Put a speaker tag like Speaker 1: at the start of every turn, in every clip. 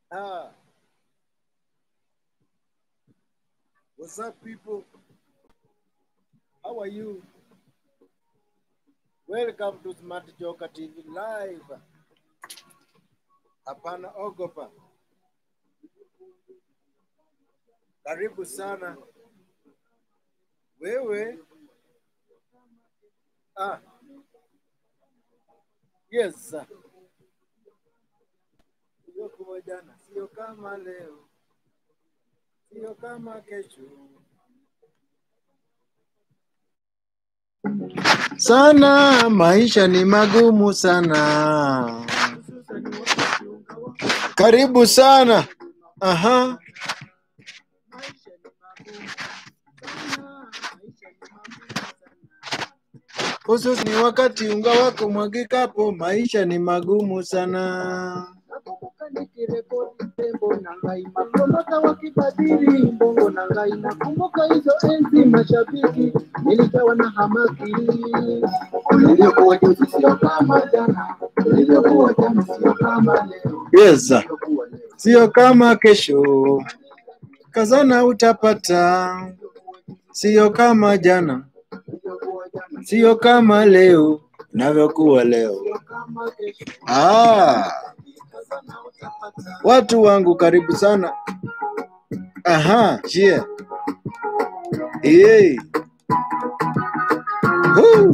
Speaker 1: Ah. What's up, people? How are you? Welcome to Smart Joker TV Live. Hapana ogopa. Karibu sana. Wewe ah. Yes. sir. Iliyokuwa jana sio kama leo, sio kama kesho. Sana maisha ni magumu sana. Karibu sana. Aha. Hususi ni wakati unga wako mwagikapo, maisha ni magumu sana.
Speaker 2: nakumbuka nikirekodi tembo na ngai makolota wakibadili mbongo na ngai nakumbuka hizo enzi mashabiki nilijawa na hamaki ulivyokuwa juzi sio kama jana ulivyokuwa jana sio kama leo
Speaker 1: Yes, sir.
Speaker 2: ulivyokuwa leo
Speaker 1: sio kama kesho. Kazana utapata, sio kama jana,
Speaker 2: ulivyokuwa jana
Speaker 1: sio kama leo navyokuwa leo.
Speaker 2: sio kama kesho
Speaker 1: Ah,
Speaker 2: kazana utapata
Speaker 1: watu wangu karibu sana. Aha, yeah. Hey. Woo.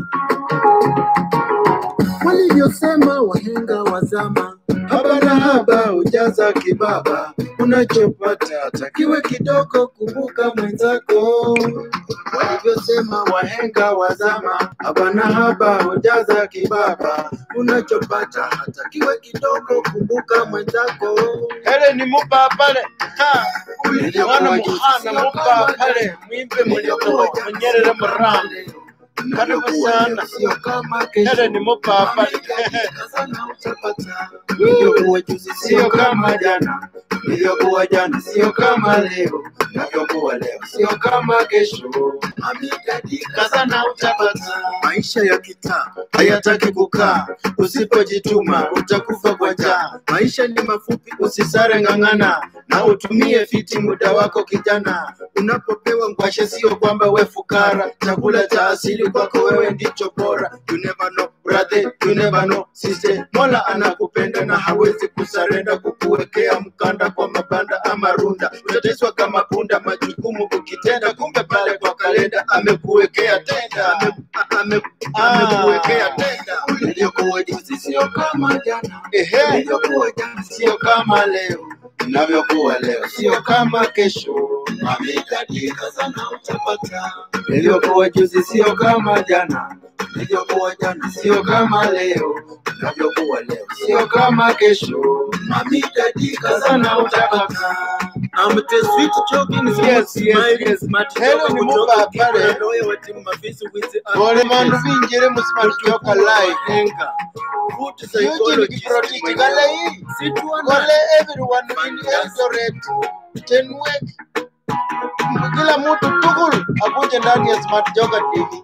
Speaker 2: walivyosema wahenga wa zama
Speaker 1: Haba na haba ujaza kibaba, unachopata takiwe kidogo, kumbuka mwenzako. Walivyosema wahenga wa zama, haba na haba ujaza kibaba, unachopata hatakiwe kidogo, kumbuka mwenzako. Hele ni mupa pale Ha. mwana muhana mupa pale mwimbe muliokuwa mwenyerere muramu karibu sana
Speaker 2: sio kama kesho
Speaker 1: Hele ni mupa pale
Speaker 2: kazana utapata ulivyokuwa juzi
Speaker 1: sio kama jana, ilivyokuwa jana sio kama leo, navyokuwa leo sio kama kesho.
Speaker 2: amekadika
Speaker 1: Sana utapata maisha ya kitaa hayataki kukaa, usipojituma utakufa kwa njaa. Maisha ni mafupi, usisare ng'ang'ana na utumie fiti muda wako kijana. Unapopewa ngwashe, sio kwamba we fukara, chakula cha asili kwako wewe ndicho bora. You never know brother, you never know sister. Mola anakupenda na hawezi kusarenda kukuwekea mkanda kwa mabanda ama runda. Utateswa kama punda, majukumu ukitenda, kumbe pale kwa kalenda amekuwekea tenda, ame, ame, amekuwekea tenda. Ulivyokuwa juzi sio kama jana, ehe, ulivyokuwa jana sio kama leo, inavyokuwa leo sio kama kesho. Amekadika sana utapata, ilivyokuwa juzi sio kama jana, ilivyokuwa jana sio kama leo, inavyokuwa leo sio kama kesho. Amekadika sana utapata.
Speaker 2: I'm the sweet jogging
Speaker 1: Yes, yes,
Speaker 2: smiling
Speaker 1: yes.
Speaker 2: smart
Speaker 1: Hello,
Speaker 2: joke
Speaker 1: ni
Speaker 2: kutoka
Speaker 1: Muba pale.
Speaker 2: Kibra, lawyer wa timu Mafisi with the
Speaker 1: Ole mandu
Speaker 2: Africans.
Speaker 1: vinjire mu Smart Joka live.
Speaker 2: Henga. Food
Speaker 1: Eugene
Speaker 2: psychologist
Speaker 1: Kiprotich
Speaker 2: mwenyewe.
Speaker 1: gale hii.
Speaker 2: Situa na-
Speaker 1: Gole everyone in Eldoret. Tenwek. Kila mtu tugul akuje ndani ya Smart Joka TV.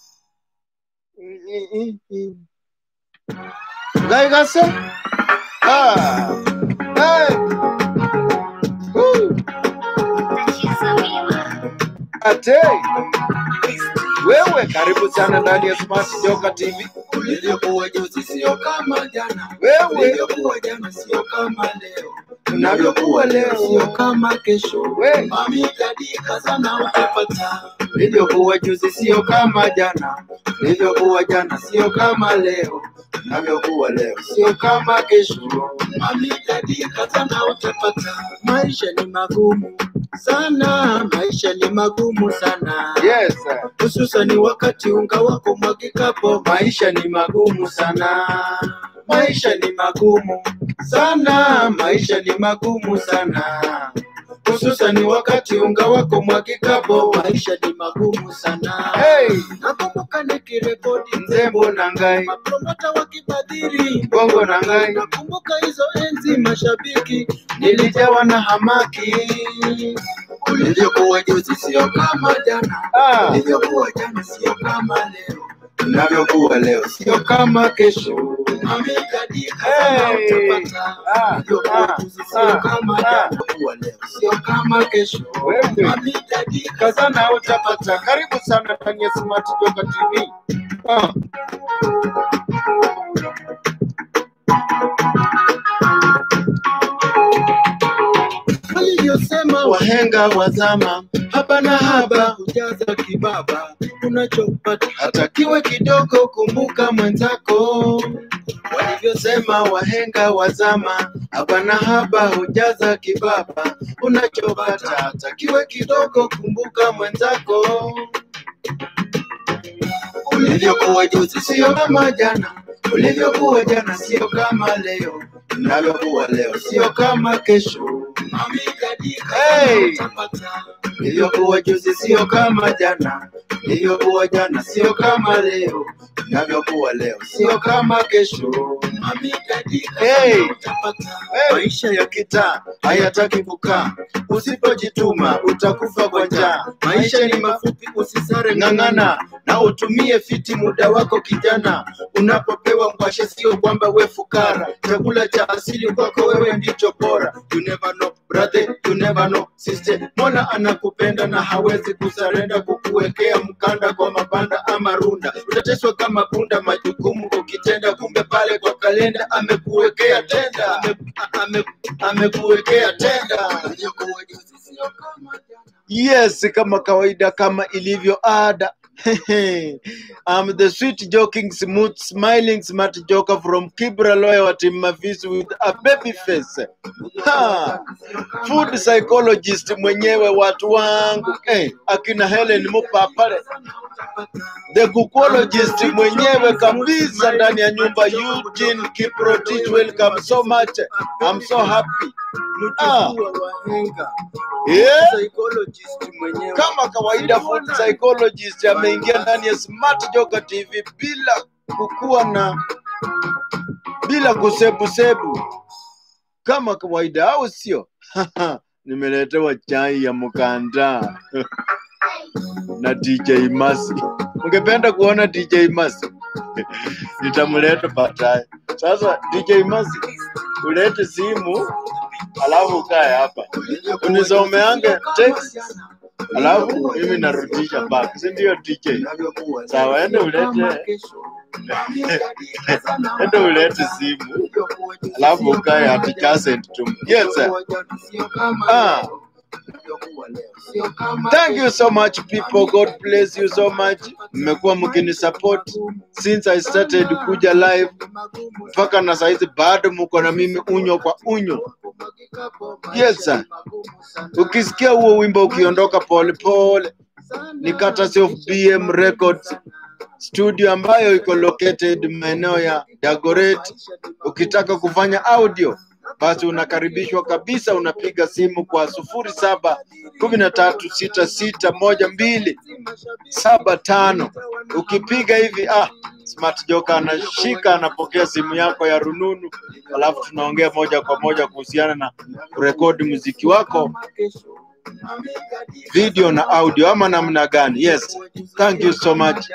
Speaker 1: Gaigase? Ah. Hey. Woo. Ate. Wewe karibu sana ndani ya Smart Joka TV.
Speaker 2: Ulivyokuwa juzi sio kama jana.
Speaker 1: Wewe
Speaker 2: Ulivyokuwa jana sio kama leo.
Speaker 1: unavyokuwa leo
Speaker 2: Sio kama kesho.
Speaker 1: We.
Speaker 2: Mami kadika sana utapata.
Speaker 1: Ilivyokuwa juzi sio kama jana, ilivyokuwa jana sio kama leo, navyokuwa leo sio kama kesho.
Speaker 2: Mami kadika sana utapata. Maisha ni magumu sana, maisha ni magumu sana.
Speaker 1: Yes,
Speaker 2: Hususan wakati unga wako mwagikapo,
Speaker 1: maisha ni magumu sana, maisha ni magumu sana, maisha ni magumu sana, hususan wakati unga wako mwagikapo.
Speaker 2: maisha ni magumu sana.
Speaker 1: Hey,
Speaker 2: Nakumbuka nikirekodi
Speaker 1: nzembo na ngai
Speaker 2: mapromota wakibadhiri
Speaker 1: bongo na ngai,
Speaker 2: nakumbuka hizo enzi mashabiki
Speaker 1: nilijawa na hamaki
Speaker 2: ulivyokuwa juzi sio kama jana
Speaker 1: ah.
Speaker 2: ulivyokuwa jana sio kama leo
Speaker 1: inavyokuwa leo sio kama kesho. Amekadika sana
Speaker 2: Hey.
Speaker 1: utapata.
Speaker 2: Ah,
Speaker 1: Ilivyokuwa
Speaker 2: ah,
Speaker 1: juzi sio
Speaker 2: ah,
Speaker 1: kama
Speaker 2: ah.
Speaker 1: jana. Kuwa leo sio kama kesho.
Speaker 2: Wewe.
Speaker 1: Amekadika
Speaker 2: Kazana utapata. Karibu sana ndani ya Smart Joka TV. Ah.
Speaker 1: walivyosema wahenga wazama, haba na haba hujaza kibaba, unachopata hata kiwe kidogo, kumbuka mwenzako. Walivyosema wahenga wazama, haba na haba hujaza kibaba, unachopata hata kiwe kidogo, kumbuka mwenzako. Ulivyokuwa juzi sio kama jana, ulivyokuwa jana sio kama leo, unavyokuwa leo sio kama kesho.
Speaker 2: Hey.
Speaker 1: Ilivyokuwa juzi sio kama jana, ilivyokuwa jana sio kama leo, inavyokuwa leo sio kama kesho.
Speaker 2: Hey.
Speaker 1: Hey. Maisha ya kitaa hayataki kukaa, usipojituma utakufa kwa njaa. Maisha ni mafupi, usisare, ng'ang'ana na utumie fiti muda wako kijana. Unapopewa ngwashe, sio kwamba we fukara, chakula cha asili kwako wewe ndicho bora. You never know brother, you never know sister. Mola anakupenda na hawezi kusarenda kukuwekea mkanda kwa mabanda ama runda. Utateswa kama punda, majukumu ukitenda, kumbe pale kwa kalenda amekuwekea tenda, ame, ame, amekuwekea tenda.
Speaker 2: Yes, kama kawaida, kama ilivyo ada. I'm the sweet joking, smooth, smiling, smart joker from Kibra Lawyer Team Mafisi with a baby face. Ha! Food psychologist mwenyewe watu wangu eh, akina Helen Mupapale the gukologist mwenyewe kabisa ndani ya nyumba Eugene Kiprotich, welcome so much. I'm so happy. Ah.
Speaker 1: Mjukuu wa wahenga,
Speaker 2: Yeah.
Speaker 1: psychologist mwenyewe.
Speaker 2: Kama kawaida food psychologist ameingia ndani ya Smart Joker TV bila kukuwa na bila kusebusebu kama kawaida, au sio? Nimeletewa chai ya mkanda na DJ Masi. Ungependa kuona DJ Masi? Nitamleta baadaye. Sasa DJ Masi, ulete simu alafu ukae hapa unisomeange text alafu mimi narudisha back, si ndio DJ? Sawa, ende ulete ende ulete simu alafu ukae adjacent to me. Yes, sir. Ah. Thank you so much people. God bless you so much. Mmekuwa mkinisupport since I started kuja live mpaka na saizi bado mko na mimi unyo kwa unyo. Yes, sir. Ukisikia huo wimbo ukiondoka pole pole, ni courtesy of BM Records studio ambayo iko located maeneo ya Dagoretti. Ukitaka kufanya audio basi unakaribishwa kabisa, unapiga simu kwa sufuri saba kumi na tatu sita sita moja mbili saba tano. Ukipiga hivi ah, Smart Joker anashika anapokea simu yako ya rununu, alafu tunaongea moja kwa moja kuhusiana na kurekodi muziki wako video na audio ama namna gani? Yes, thank you so much.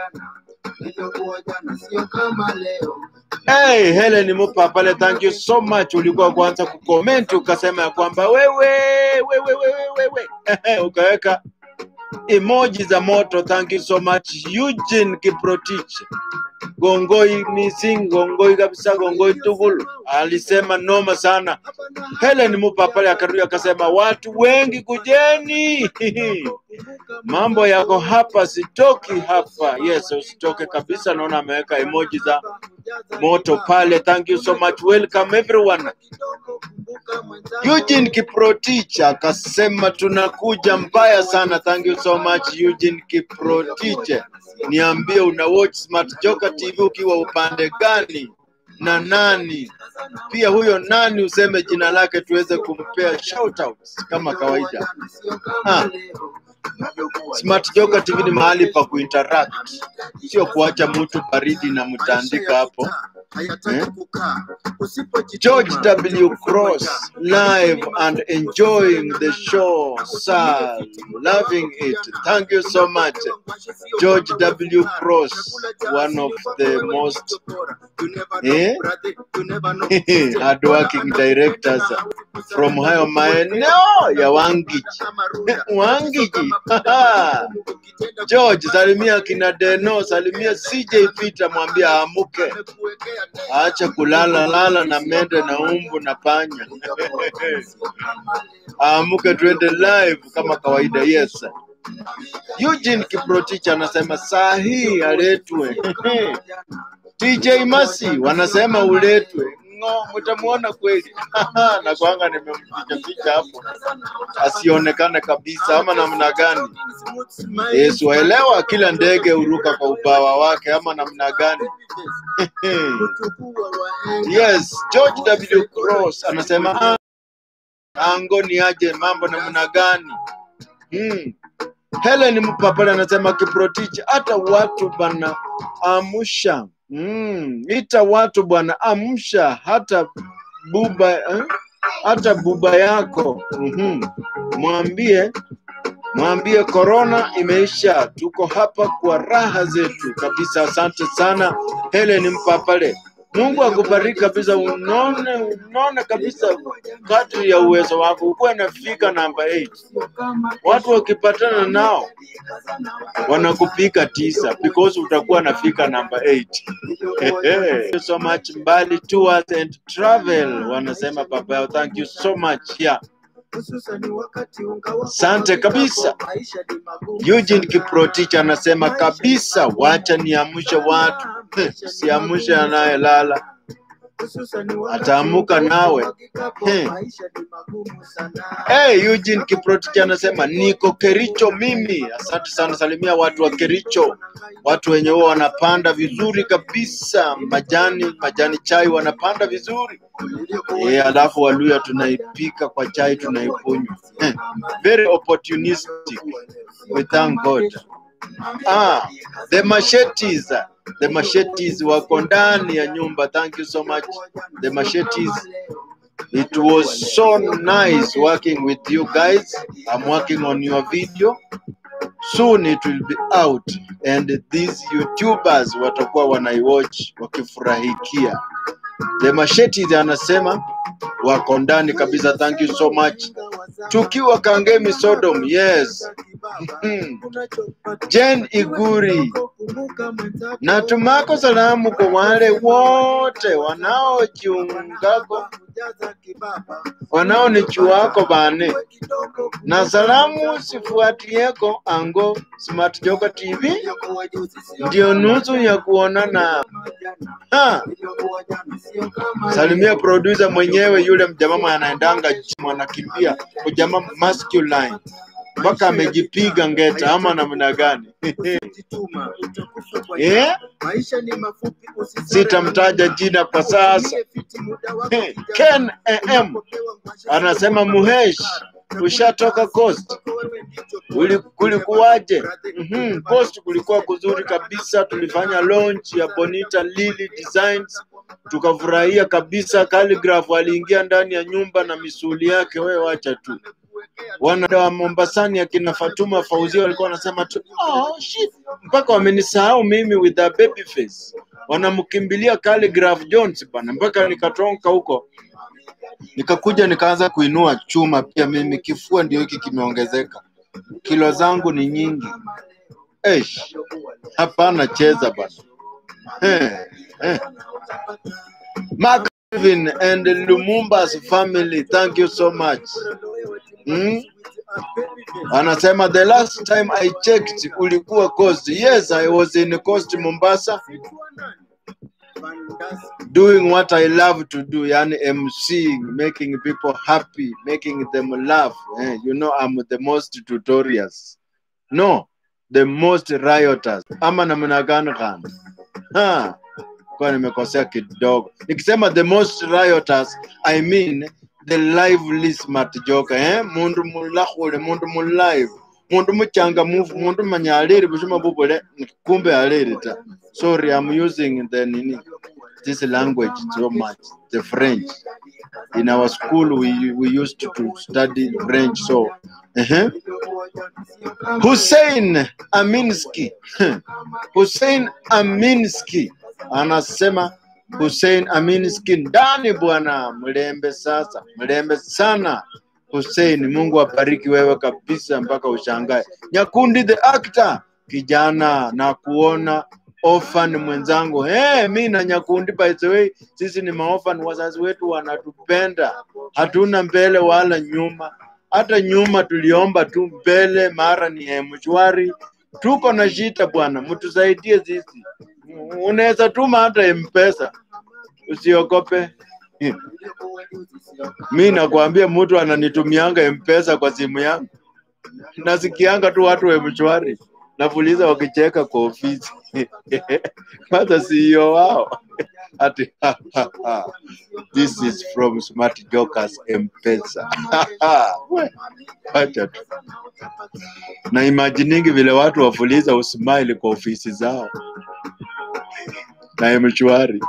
Speaker 2: Hey, Helen Mupa pale, thank you so much. Ulikuwa kwanza kucomment ukasema ya kwamba wewe wewe wewe wewe ukaweka emoji za moto. Thank you so much Eugene Kiprotich. Gongoi missing, gongoi kabisa, gongoi tugulu. Alisema noma sana. Helen Mupa pale akarudi akasema watu wengi kujeni. Mambo yako hapa, sitoki hapa. Yes, usitoke kabisa. Naona ameweka emoji za moto pale. Thank you so much. Welcome everyone. Eugene Kiprotich akasema tunakuja mbaya sana. Thank you so much Eugene Kiprotich. Niambie una watch Smart Joker TV ukiwa upande gani na nani? Pia huyo nani useme jina lake tuweze kumpea shout outs kama kawaida. Ah. Smart Joker TV ni mahali pa kuinteract, sio kuacha mtu baridi na mtaandika hapo
Speaker 1: hayataki
Speaker 2: Eh?
Speaker 1: kukaa. Usipojituma,
Speaker 2: George W.
Speaker 1: utakufa
Speaker 2: Cross
Speaker 1: kwa njaa.
Speaker 2: live and enjoying the show. Sir, loving it. Thank you so much. George W. Cross, one of the most eh, hardworking directors from hayo maeneo ya Wangiji. Wangiji. George, salimia kina Deno, salimia CJ Peter, mwambie aamuke, aache kulala lala na mende na umbu na panya. Aamuke twende live kama kawaida. Yes. Eugene Kiprotich anasema saa hii aletwe. TJ Masi wanasema uletwe. Ngo, mtamuona kweli. na kwanga nimempicha picha hapo asionekane kabisa, ama namna gani? Yesu waelewa, kila ndege huruka kwa ubawa wake, ama namna gani? yes, George W. Cross anasema "Ah, ango ni aje, mambo namna gani? Hmm. Helen Mpapala anasema Kiprotich, hata watu bana amsha. Mm, ita watu bwana, amsha hata buba eh? hata buba yako mm mwambie mwambie korona imeisha, tuko hapa kwa raha zetu kabisa. Asante sana Helen Mpapale, Mungu akubariki kabisa, unone unone kabisa kadri ya uwezo wako, ukuwe nafika namba 8 watu wakipatana nao wanakupiga tisa because utakuwa nafika namba 8 Thank you so much Mbali Tours and Travel wanasema baba yao, thank you so much yeah. Asante kabisa. Eugene Kiprotich anasema kabisa, wacha niamshe watu, Eh, siamshe anayelala ataamuka nawe. Eh. Hey, Eugene Kiprotich anasema niko Kericho mimi. Asante sana, salimia watu wa Kericho, watu wenye huwa wanapanda vizuri kabisa majani majani chai wanapanda vizuri eh, alafu Waluya tunaipika kwa chai tunaikunywa. Eh, very opportunistic. We thank God. Ah, the machetes, the machetes wako ndani ya nyumba. Thank you so much, the machetes. It was so nice working with you guys. I'm working on your video. Soon it will be out and these YouTubers watakuwa wanaiwatch wakifurahikia. The Machetes anasema wako ndani kabisa. Thank you so much. Tukiwa Kangemi Sodom, yes. Mhm. Jen Iguri, natumako salamu kwa wale wote wanaojiungako wanaonichuako bane na salamu sifuatieko ango Smart Joka TV ndio nusu ya kuonana. Ha, salimia producer mwenyewe yule mjamaa anaendanga gym anakimbia mjamaa masculine mpaka amejipiga ngeta ama namna gani? Eh? Sitamtaja jina kwa sasa. Eh, Ken AM anasema Muhesh, ushatoka Coast, Uli- kulikuwaje? Mhm, Coast kulikuwa kuzuri kabisa, tulifanya launch ya Bonita Lily Designs tukafurahia kabisa. Calligraph aliingia ndani ya nyumba na misuli yake, wewe wacha tu. Wana wa Mombasani akina Fatuma Fauzia walikuwa wanasema tu oh, shit. mpaka wamenisahau mimi with a baby face, wanamkimbilia Calligraph Jones bana, mpaka nikatonka huko nikakuja nikaanza kuinua chuma pia mimi, kifua ndio hiki kimeongezeka, kilo zangu ni nyingi. Eish, hapana cheza bana. Eh, eh. Mark Kevin and Lumumba's family, thank you so much. Hmm? Anasema the last time I checked ulikuwa Coast. Yes, I was in Coast Mombasa doing what I love to do, yani MCing, making people happy, making them laugh. Eh, you know I'm the most tutorials. No, the most rioters. Ama namna gani gani? Ha, kwa nimekosea kidogo. Nikisema the most rioters, I mean the lively smart joker, eh? Mundu mulahule, mundu mulive, mundu muchangamufu, mundu manya aliri bushuma bubule, kumbe aliri ta. Sorry, I'm using the nini.
Speaker 1: this language so much, the French. In our school, we, we used to, to study French. So, uh-huh. Hussein Aminski, Hussein Aminski anasema Hussein Aminski ndani bwana, mlembe sasa, mlembe sana Hussein. Mungu abariki wewe kabisa mpaka ushangae. Nyakundi the actor, kijana na kuona orphan mwenzangu. Hey, mi na Nyakundi by the way, sisi ni maorphan, wazazi wetu wanatupenda, hatuna mbele wala nyuma. Hata nyuma tuliomba tu mbele, mara ni mshwari. Tuko na shida bwana, mtusaidie sisi. Unaweza tuma hata mpesa, usiogope. Mi nakwambia mtu ananitumianga mpesa kwa simu yangu, nasikianga tu watu wa mshwari nafuliza wakicheka kwa ofisi kwanza CEO wao ati this is from Smart Jokers Mpesa. We, Acha tu na imajiningi vile watu wafuliza usmile kwa ofisi zao na mshwari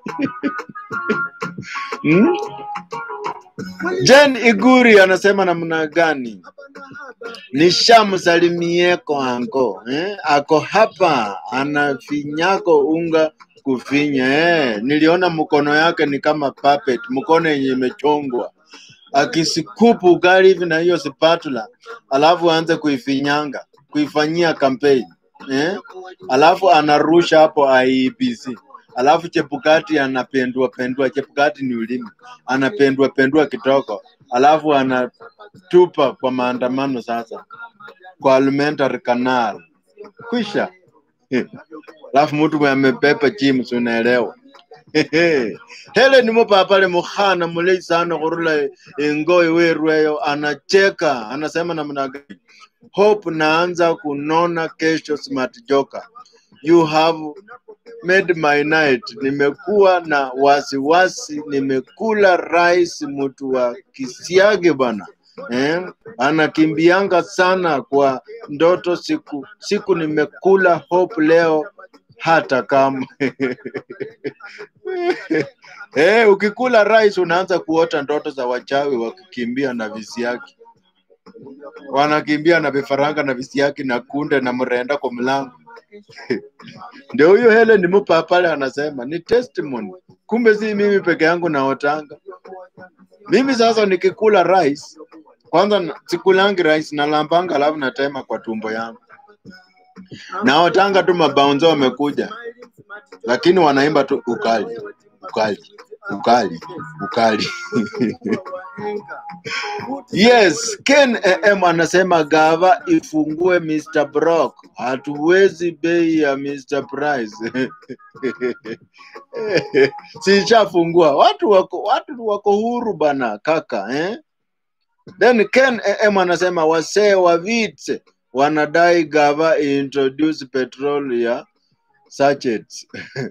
Speaker 1: hmm? Jen Iguri anasema namna gani? Nishamsalimieko anko eh? Ako hapa anafinyako unga kufinya eh. Niliona mkono yake ni kama puppet, mkono yenye imechongwa akisikupu ugali hivi na hiyo spatula, alafu aanze kuifinyanga kuifanyia kampeni eh? Alafu anarusha hapo IEBC alafu Chebukati anapendua pendua, Chebukati ni ulimi, anapendua pendua kitoko, alafu anatupa kwa maandamano sasa kwa alimentary canal kwisha. Alafu mtu mwenye amepepa chimu, si unaelewa? Helen mupapale mukhana mulei sana khurula ingoi werweyo, anacheka anasema namna gani? Hope naanza kunona kesho, smart joker you have made my night. Nimekuwa na wasiwasi, nimekula rice, mtu wa kisiage bana eh? Anakimbianga sana kwa ndoto siku siku, nimekula hope leo hata kama eh, ukikula rice unaanza kuota ndoto za wachawi wakikimbia na visiaki, wanakimbia na vifaranga na visiaki na kunde na mrenda kwa mlango ndio huyo Helen Mupa pale anasema ni testimony. Kumbe si mimi peke yangu naotanga. Mimi sasa nikikula rice kwanza na- sikulangi rice nalambanga, alafu natema kwa tumbo yangu. Naotanga tu mabaunzo wamekuja, lakini wanaimba tu ukali ukali ukali ukali. Yes, Ken AM anasema gava ifungue Mr. Brock, hatuwezi bei ya Mr. Price. Sishafungua, watu wako watu wako huru bana kaka eh? Then Ken AM anasema wasee wa vite wanadai gava introduce petrol ya sachets.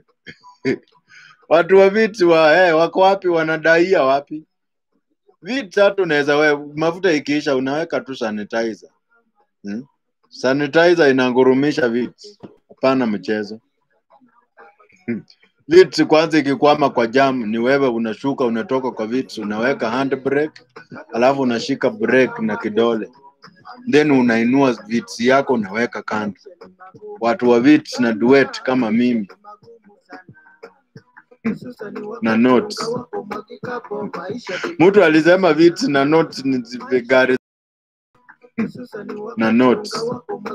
Speaker 1: watu wa viti wa eh, wako wapi? Wanadaia wapi? Vitu hata unaweza we mafuta ikiisha unaweka tu sanitizer. Hmm? Sanitizer inangurumisha vitu. Hapana mchezo. Hmm. Vitu kwanza ikikwama kwa jam ni wewe unashuka unatoka kwa vitu unaweka handbrake alafu unashika brake na kidole then unainua vitu yako unaweka kando. Watu wa vitu na duet kama mimi na notes. Mtu alisema vitu na notes ni zi- gari na notes.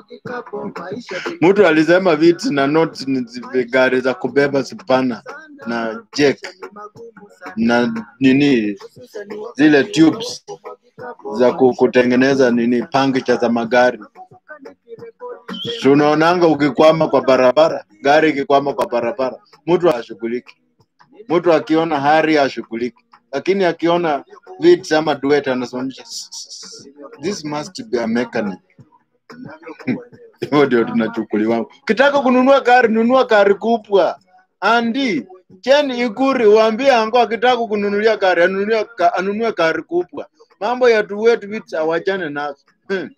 Speaker 1: Mtu alisema vitu na notes ni zi- gari za kubeba spana na jack na nini zile tubes za ku- kutengeneza nini pangicha za magari. Si unaonanga ukikwama kwa barabara, gari ikikwama kwa barabara, mtu ashughuliki. Mtu akiona hari ashughuliki, lakini akiona vitu ama duet anasimamisha, this must be a mechanic. Hivyo ndio tunachukuliwa. Ukitaka kununua gari, nunua gari kubwa. Andi Chen Ikuri, waambie ango akitaka kununulia gari anunue, ka- anunue gari kubwa. Mambo ya duet vitu awachane nazo. Hmm.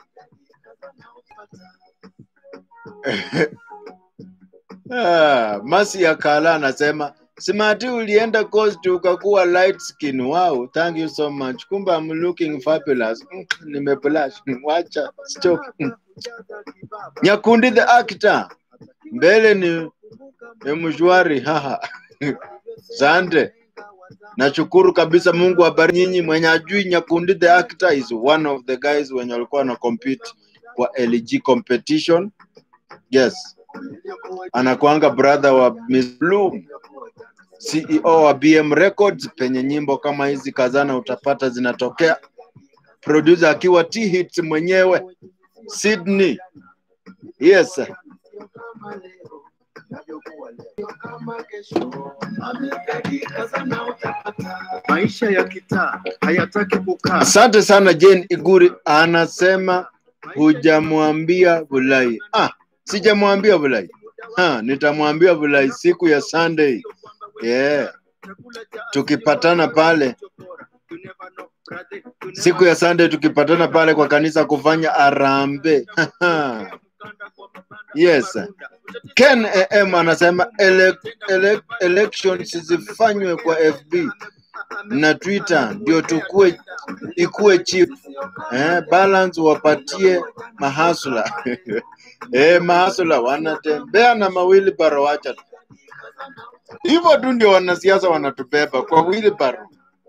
Speaker 1: Ah, Masi ya Kala anasema Smart ulienda coast ukakuwa light skin. Wow, thank you so much. Kumbe I'm looking fabulous. Mm, nimeblush. Wacha stop. Mm. Nyakundi the actor. Mbele ni ni mshwari. Haha. Sante. Nashukuru kabisa Mungu abariki nyinyi. Mwenye ajui Nyakundi the actor is one of the guys wenye walikuwa na compete kwa LG competition. Yes. Anakuanga brother wa Miss Bloom. CEO wa BM Records, penye nyimbo kama hizi kazana utapata zinatokea. Producer akiwa T Hits mwenyewe Sydney. Yes.
Speaker 2: Maisha ya kitaa hayataki kukaa.
Speaker 1: Asante sana Jane Iguri anasema hujamwambia Bulai. Ah, sijamwambia Bulai. Ha, nitamwambia Bulai siku ya Sunday. Yeah. Tukipatana pale siku ya Sunday tukipatana pale kwa kanisa kufanya arambe. yes. Ken AM anasema ele, ele, elections zifanywe kwa FB na Twitter ndio tukue ikuwe cheap. Eh, balance wapatie mahasula. eh, mahasula wanatembea na mawili baro wacha tu. Hivyo tu ndio wanasiasa wanatubeba kwa wheelbarrow.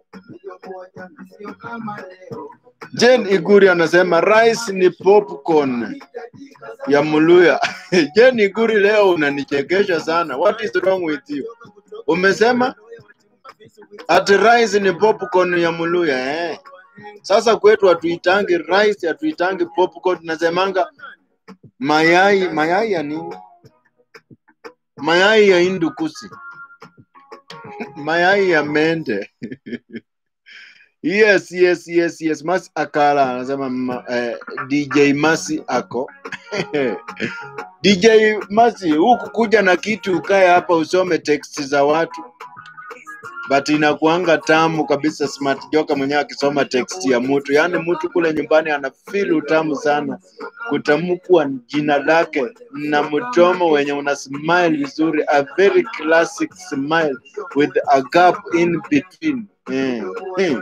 Speaker 1: Jane Iguri anasema rice ni popcorn ya Muluya. Jane Iguri, leo unanichekesha sana. What is wrong with you? Umesema ati rice ni popcorn ya Muluya eh? Sasa kwetu hatuitangi rice, hatuitangi popcorn, nasemanga mayai. Mayai ya nini? Mayai ya indukusi, mayai ya mende. Yes, yes, yes, yes. Masi Akala anasema ma, eh, DJ Masi ako DJ Masi, huku kuja na kitu ukae hapa usome text za watu, but inakuanga tamu kabisa. Smart Joka mwenyewe akisoma text ya mtu, yaani mtu kule nyumbani ana feel utamu sana kutamkwa jina lake na mdomo wenye una smile vizuri, a very classic smile with a gap in between eh, eh.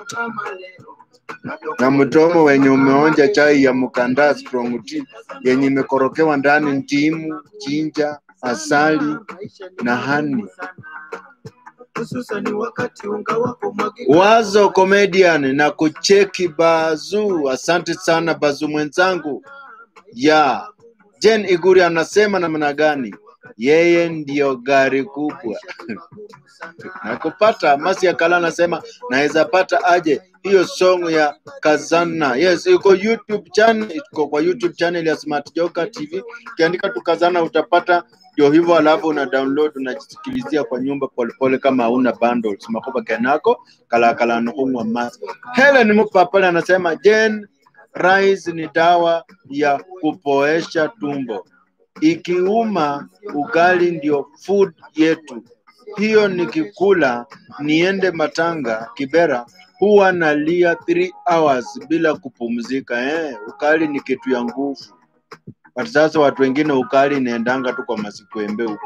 Speaker 1: na mdomo wenye umeonja chai ya mkandaa strong tea yenye imekorokewa ndani ndimu, jinja, asali na hani.
Speaker 2: Hususani wakati unga wako mwagika.
Speaker 1: Wazo comedian na kucheki Bazu. Asante sana Bazu mwenzangu. Ya Jen Iguri anasema namna gani? Yeye ndiyo gari kubwa na kupata. Masi Akala anasema naweza pata aje hiyo song ya Kazana? Yes, iko YouTube channel, iko kwa YouTube channel ya Smart Joka TV. Ukiandika tu Kazana utapata ndio hivyo, alafu una download unajisikilizia kwa nyumba polepole, kama hauna bundles makoba kenako kala kala nuhungwa mas. Helen Mupapale anasema Jen, rice ni dawa ya kupoesha tumbo, ikiuma ugali ndio food yetu hiyo nikikula niende matanga Kibera huwa nalia 3 hours bila kupumzika. Eh, ukali ni kitu ya nguvu. But sasa watu wengine ukali inaendanga tu kwa masikwembe huko.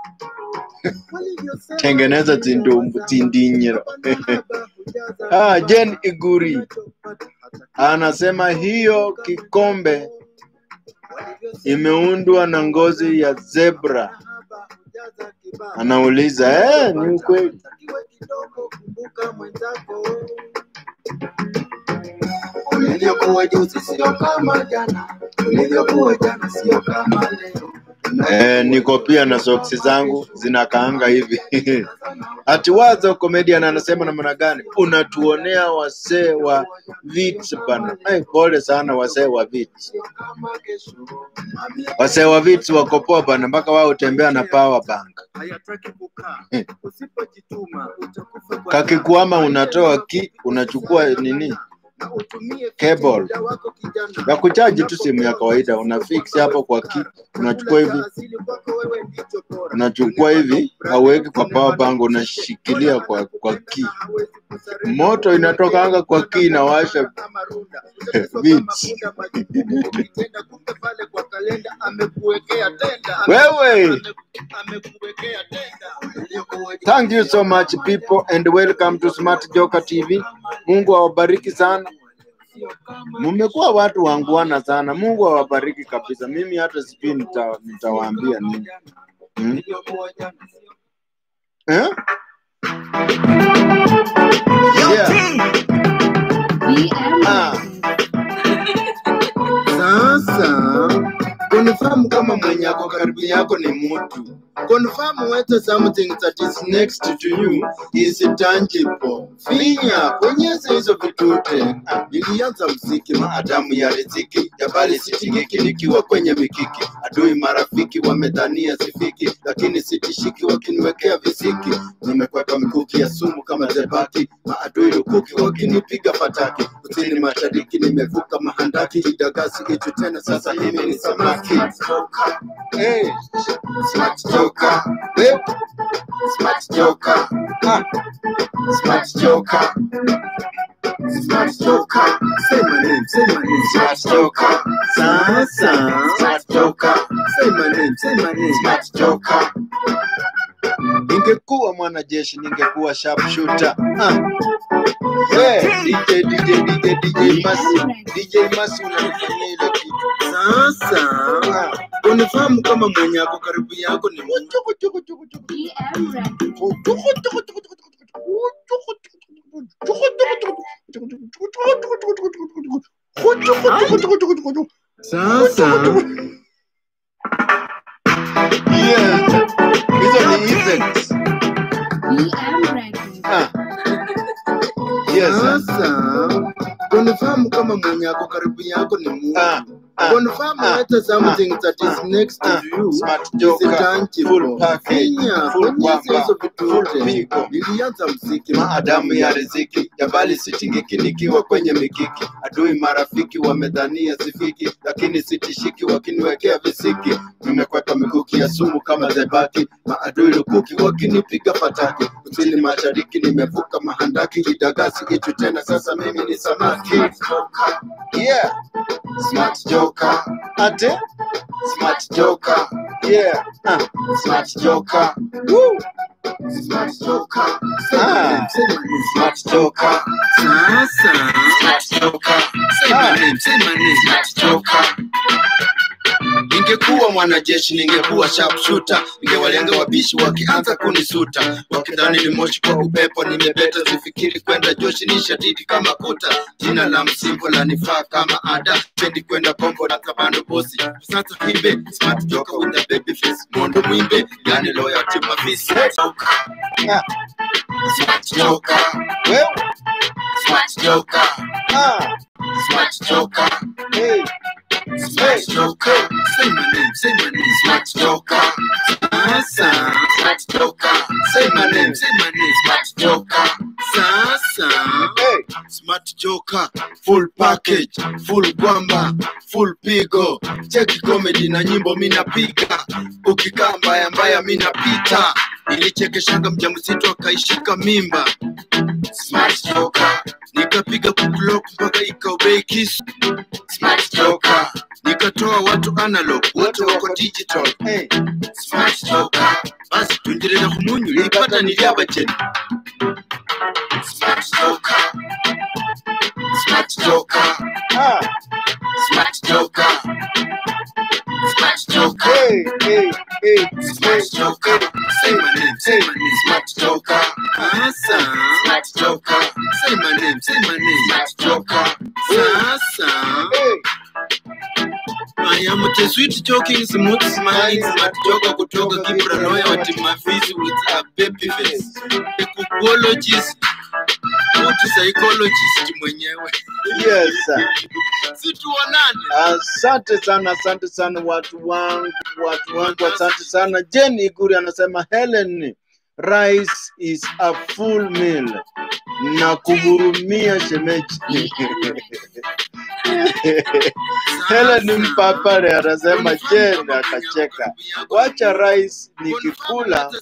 Speaker 1: Tengeneza tindumbu tindinyiro. ah, Jen Iguri anasema hiyo kikombe imeundwa na ngozi ya zebra. Anauliza eh, ni ukweli.
Speaker 2: Ulivyokuwa juzi sio kama jana, ulivyokuwa jana sio kama leo.
Speaker 1: Eh, niko pia na soksi zangu zinakaanga hivi ati wazo comedian anasema namna gani unatuonea wasee wa vits bana Ai, pole sana wasee wa vits wasee wa vits wako poa bana mpaka wao utembea na power bank
Speaker 2: hayataki kukaa. Usipojituma utakufa kwa
Speaker 1: kakikwama unatoa ki unachukua nini
Speaker 2: na utumie
Speaker 1: Cable.
Speaker 2: muda wako kijana.
Speaker 1: ya kuchaji tu simu ya kawaida una fix hapo kwa ki unachukua hivi
Speaker 2: Asili kwako wewe ndicho bora.
Speaker 1: unachukua hivi hauweki kwa power bank unashikilia kwa kwa ki moto inatokanga kwa ki inawasha Beats.
Speaker 2: Wewe
Speaker 1: Wewe! amekuwekea tenda. Thank you so much people and welcome to Smart Joker TV. Mungu awabariki sana. Mmekuwa watu wanguana sana. Mungu awabariki kabisa. Mimi hata sijui nita, nitawaambia nini. Hmm? Eh? Yeah. Ah. Sasa confirm kama mwenye ako karibu yako ni mtu. Confirm whether something that is next to you is tangible. Finya bonyeza hizo vitute. Ah, Nilianza mziki maadamu ya riziki ya bali sitingiki nikiwa kwenye mikiki. Adui marafiki wamedhania sifiki, lakini sitishiki wakiniwekea visiki. Nimekwepa mikuki ya sumu kama zebaki, maadui lukuki wakinipiga fataki. Kusini mashariki nimevuka mahandaki, idagasi itu tena, sasa mimi ni samaki. Hey, smart joker, hey, smart joker, ah, smart joker. Smart joker, say my name, say my name, smart joker. Sasa, smart joker, say my name, say my name, smart joker. Ningekuwa mwanajeshi, ningekuwa sharpshooter. Ah. Yeah, DJ, DJ, DJ, DJ Masi, DJ Masi unanifanyia ile kitu. Sasa, ah, unifahamu kama mwenye ako karibu yako ni chuku chuku chuku chuku. Sasa yes, hizo ni effects. Ah, yes. Sasa confirm kama mwenye ako karibu yako ni Mungu.
Speaker 2: Ah, ah,
Speaker 1: Confirm
Speaker 2: ah,
Speaker 1: whether something that is
Speaker 2: ah,
Speaker 1: next to
Speaker 2: ah,
Speaker 1: you
Speaker 2: smart
Speaker 1: is
Speaker 2: joker,
Speaker 1: tangible.
Speaker 2: full package,
Speaker 1: Finya,
Speaker 2: full
Speaker 1: bonyeza
Speaker 2: kwamba,
Speaker 1: hizo
Speaker 2: full
Speaker 1: vitute.
Speaker 2: pigo.
Speaker 1: Nilianza mziki
Speaker 2: maadamu ya riziki ya bali sitingiki nikiwa kwenye mikiki adui marafiki wamedhania sifiki lakini sitishiki wakiniwekea visiki nimekwepa mikuki ya sumu kama zebaki maadui lukuki wakinipiga fataki kusini mashariki nimevuka mahandaki idagasi itu tena sasa mimi ni samaki yeah smart joker ate smart joker yeah ah. smart joker Woo. Smart joker. Ah. Smart joker. Sasa. Smart joker. Say my name, say my name. Smart joker. Ningekuwa mwanajeshi, ningekuwa sharpshooter, ningewalenga wabishi wakianza kunisuta, wakidhani ni moshi kwa upepo, nimebeta sifikiri kwenda joshi, ni shadidi kama kuta. Jina la msimbo la nifaa kama ada, pendi kwenda kombo na kabando bosi. Sasa himbe smart joker with a baby face, mondo mwimbe, yani loyalty mafisi. Ah. Smart joker, wewe smart joker, ah, smart joker, hey. Smart Joker. Say my name, say my name, Smart Joker. Sasa. Smart Joker. Say my name, say my name, Smart Joker. Sasa. Hey. Smart Joker. Full package, full gwamba, full pigo. Cheki comedy na nyimbo minapiga. Ukikaa mbaya mbaya minapita. Nilichekeshanga mjamzito akaishika mimba. Smart Joker. Nikapiga kublock mpaka ikaobei kisu. Smart Joker. Nikatoa watu analog, wote wako digital. Hey. Smart Joker. Basi tuendelee kumunyu, nilipata niliabacheni. Smart Joker. Smart Joker. Ah. Smart Joker. Smart Joker. Hey, hey, hey. Smart Joker. Say my name, say my name. Smart Joker. Sasa. Smart Joker. Say my name, say my name. Smart Joker. Sasa. Hey. I am the sweet joking, smooth smiling, smart joker kutoka Kibra lawyer wa Timafisi with a baby face. Ecologist, good psychologist mwenyewe. Yes. Si tuonane. Asante sana, asante sana watu wangu, watu wangu, asante sana. Jenny Iguri anasema Helen, rice is a full meal na kuhurumia shemeji. Helen Mpapale anasema Jen akacheka, wacha rice nikikula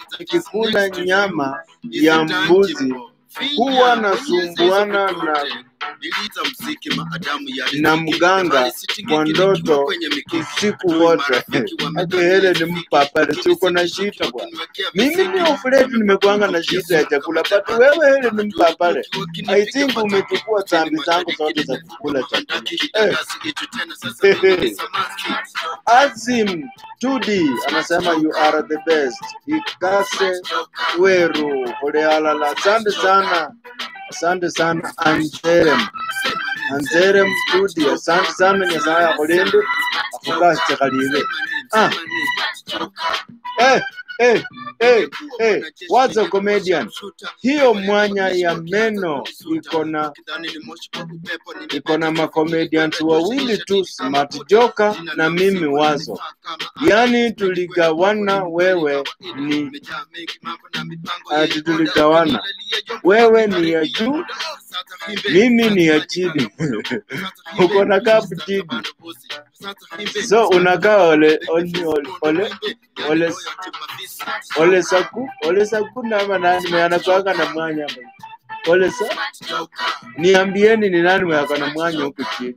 Speaker 2: nikikula nyama ya mbuzi huwa nasumbuana na
Speaker 1: Niliita mziki maadamu yali
Speaker 2: Na mganga kwa ndoto usiku wote. Ake hele ni mpapale, si uko na shida bwana. Mimi ni ofuleti nimekuanga na shida ya chakula, but wewe hele ni mpapale. I think umechukua dhambi zangu zote za kukula chakula. Eh. Hehe. Azim Tudi anasema you are the best. Ikase Weru Olealala, asante sana, asante sana Anjerem, Anjerem Tudi, asante sana Nyasaye akulinde akukase kalive. Ah. Eh, eh, eh, eh, wazo comedian. Hiyo mwanya ya meno iko na iko na macomedians wawili tu, Smart Joka na mimi Wazo. Yaani tuligawana, wewe ni ati tuligawana, wewe ni ya juu, mimi ni ya chini. Uko na kapu chini, so unakaa ole ole ole ole ole saku ole saku na ama nani mwenye anakuanga na mwanya hapa? ole sa niambieni ni nani mwenye ako na mwanya huku chini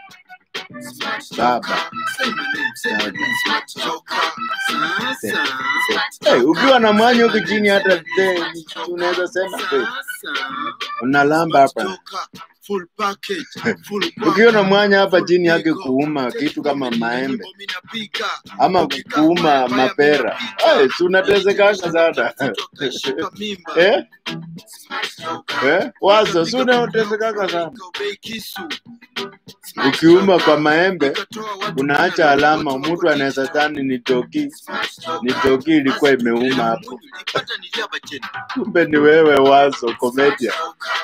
Speaker 2: baba hey, ukiwa na mwanya huku chini hata the- unaweza sema hey, unalamba hapa ukiwa na mwanya hapa chini yake kuuma kitu kama maembe ama kuuma mapera hey, si unatezekanga sana eh? Eh? wazo si unatezekanga sana ukiuma kwa maembe unaacha alama, mtu anaweza dhani ni toki, ni toki ilikuwa imeuma hapo, kumbe ni wewe wazo komedia.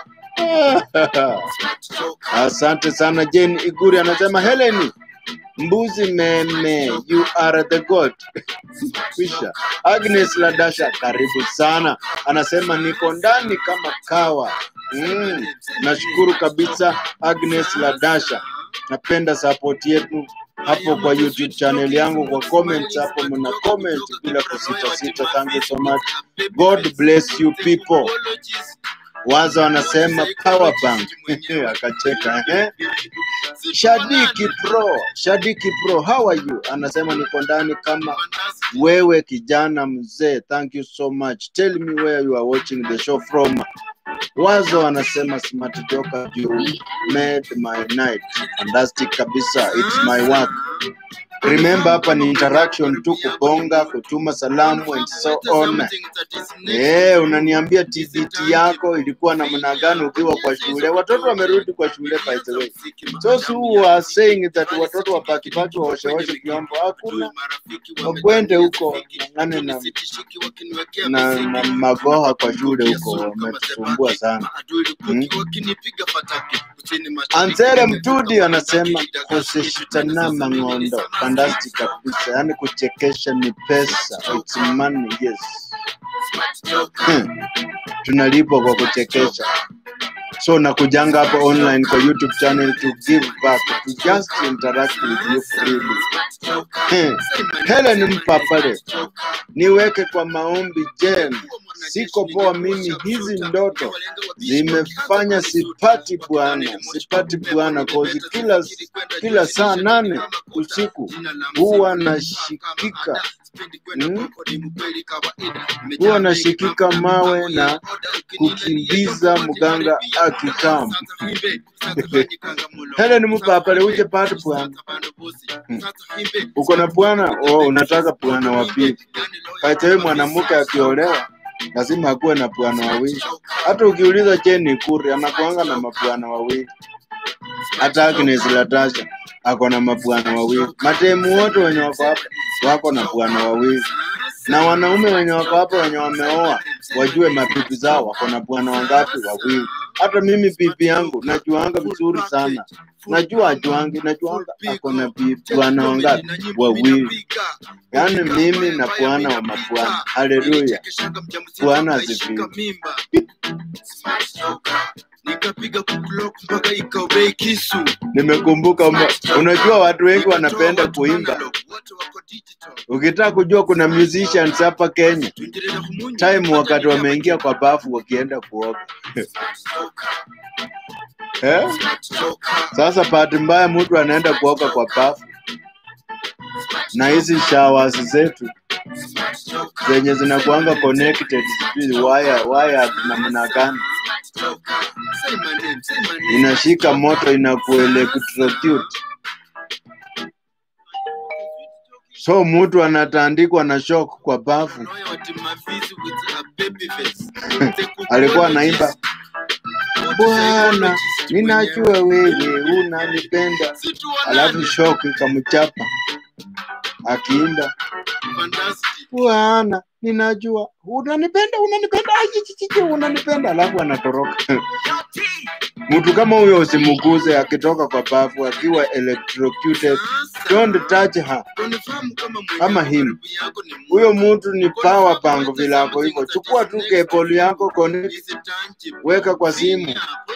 Speaker 2: Asante sana Jane Iguri anasema Heleni mbuzi meme, you are the god. Kwisha. Agnes Ladasha, karibu sana, anasema niko ndani kama kawa. Mm, nashukuru kabisa Agnes Ladasha, napenda support yetu hapo kwa YouTube channel yangu, kwa comments hapo mna comment bila kusita sita. Thank you so much. God bless you people. Wazo anasema power bank akacheka eh? Shadiki Pro, Shadiki Pro, how are you? Anasema niko ndani kama wewe kijana mzee. Thank you so much. Tell me where you are watching the show from. Wazo anasema smart joker, you made my night. Fantastic kabisa. It's my work. Remember hapa ni interaction tu, kubonga, kutuma salamu and so on. Eh, unaniambia TBT yako ilikuwa namna gani ukiwa kwa shule? Watoto wamerudi kwa shule by the way. So so who are saying that watoto wapakipaki waosheoshe vyombo, hakuna wakwende huko ng'ang'ane na, na, na magoha kwa shule huko, wametusumbua sana hmm? Anzere Mtudi anasema kusishitana mang'ondo, fantastic kabisa, yaani kuchekesha ni pesa, it's money, yes. Hmm. Tunalipwa kwa kuchekesha, so nakujanga hapa online kwa YouTube channel to give back, to just interact with you freely. Hmm. Helen Mpapale, niweke kwa maombi Jen, siko poa mimi, hizi ndoto zimefanya sipati bwana, sipati bwana, kozi kila kila saa nane usiku huwa nashikika hmm? huwa nashikika mawe na kukimbiza mganga akikam. Helen Mpapale, uje pati bwana, Hmm. uko na bwana oh, unataka bwana wa pili. Kaitewe mwanamke akiolewa lazima akuwe na bwana wawili. Hata ukiuliza Jeni Kuri anakuanga na mabwana wawili, hata Agnes Latasha ako na mabwana wawili. Matemu wote wenye wako hapa wako na bwana wawili, na wanaume wenye wako hapa wenye wameoa wajue mabibi zao wako na bwana wangapi? Wawili. Hata mimi bibi yangu najuanga vizuri sana, najua ajuangi, najuanga ako na bi- bwana wangapi? Wawili. Yaani mimi na bwana wa mabwana. Haleluya, Bwana asifiwe.
Speaker 1: nikapiga kuclock mpaka ikaobei kisu
Speaker 2: Nimekumbuka, mba- unajua watu wengi wanapenda kuimba.
Speaker 1: Wote wako digital.
Speaker 2: Ukitaka kujua kuna musicians hapa Kenya,
Speaker 1: Tuingereza humunyi.
Speaker 2: time wakati wameingia kwa bafu wakienda kuoga.
Speaker 1: eh? Sasa bahati mbaya mtu anaenda kuoga kwa bafu na hizi showers zetu zenye zinakuanga connected, sijui wire wire namna gani, inashika moto inakuelectrocute. So mtu anatandikwa na shock kwa bafu, alikuwa anaimba Bwana, ninajua wewe unanipenda, alafu shock ikamchapa akiimba Bwana, ninajua unanipenda, unanipenda, aje, chichichi, unanipenda, alafu anatoroka. Mtu kama huyo usimuguze akitoka kwa bafu akiwa electrocuted. Don't touch her. Ama him. Huyo mtu ni power bank vile ako hivyo. Chukua tu cable yako connect, weka kwa simu,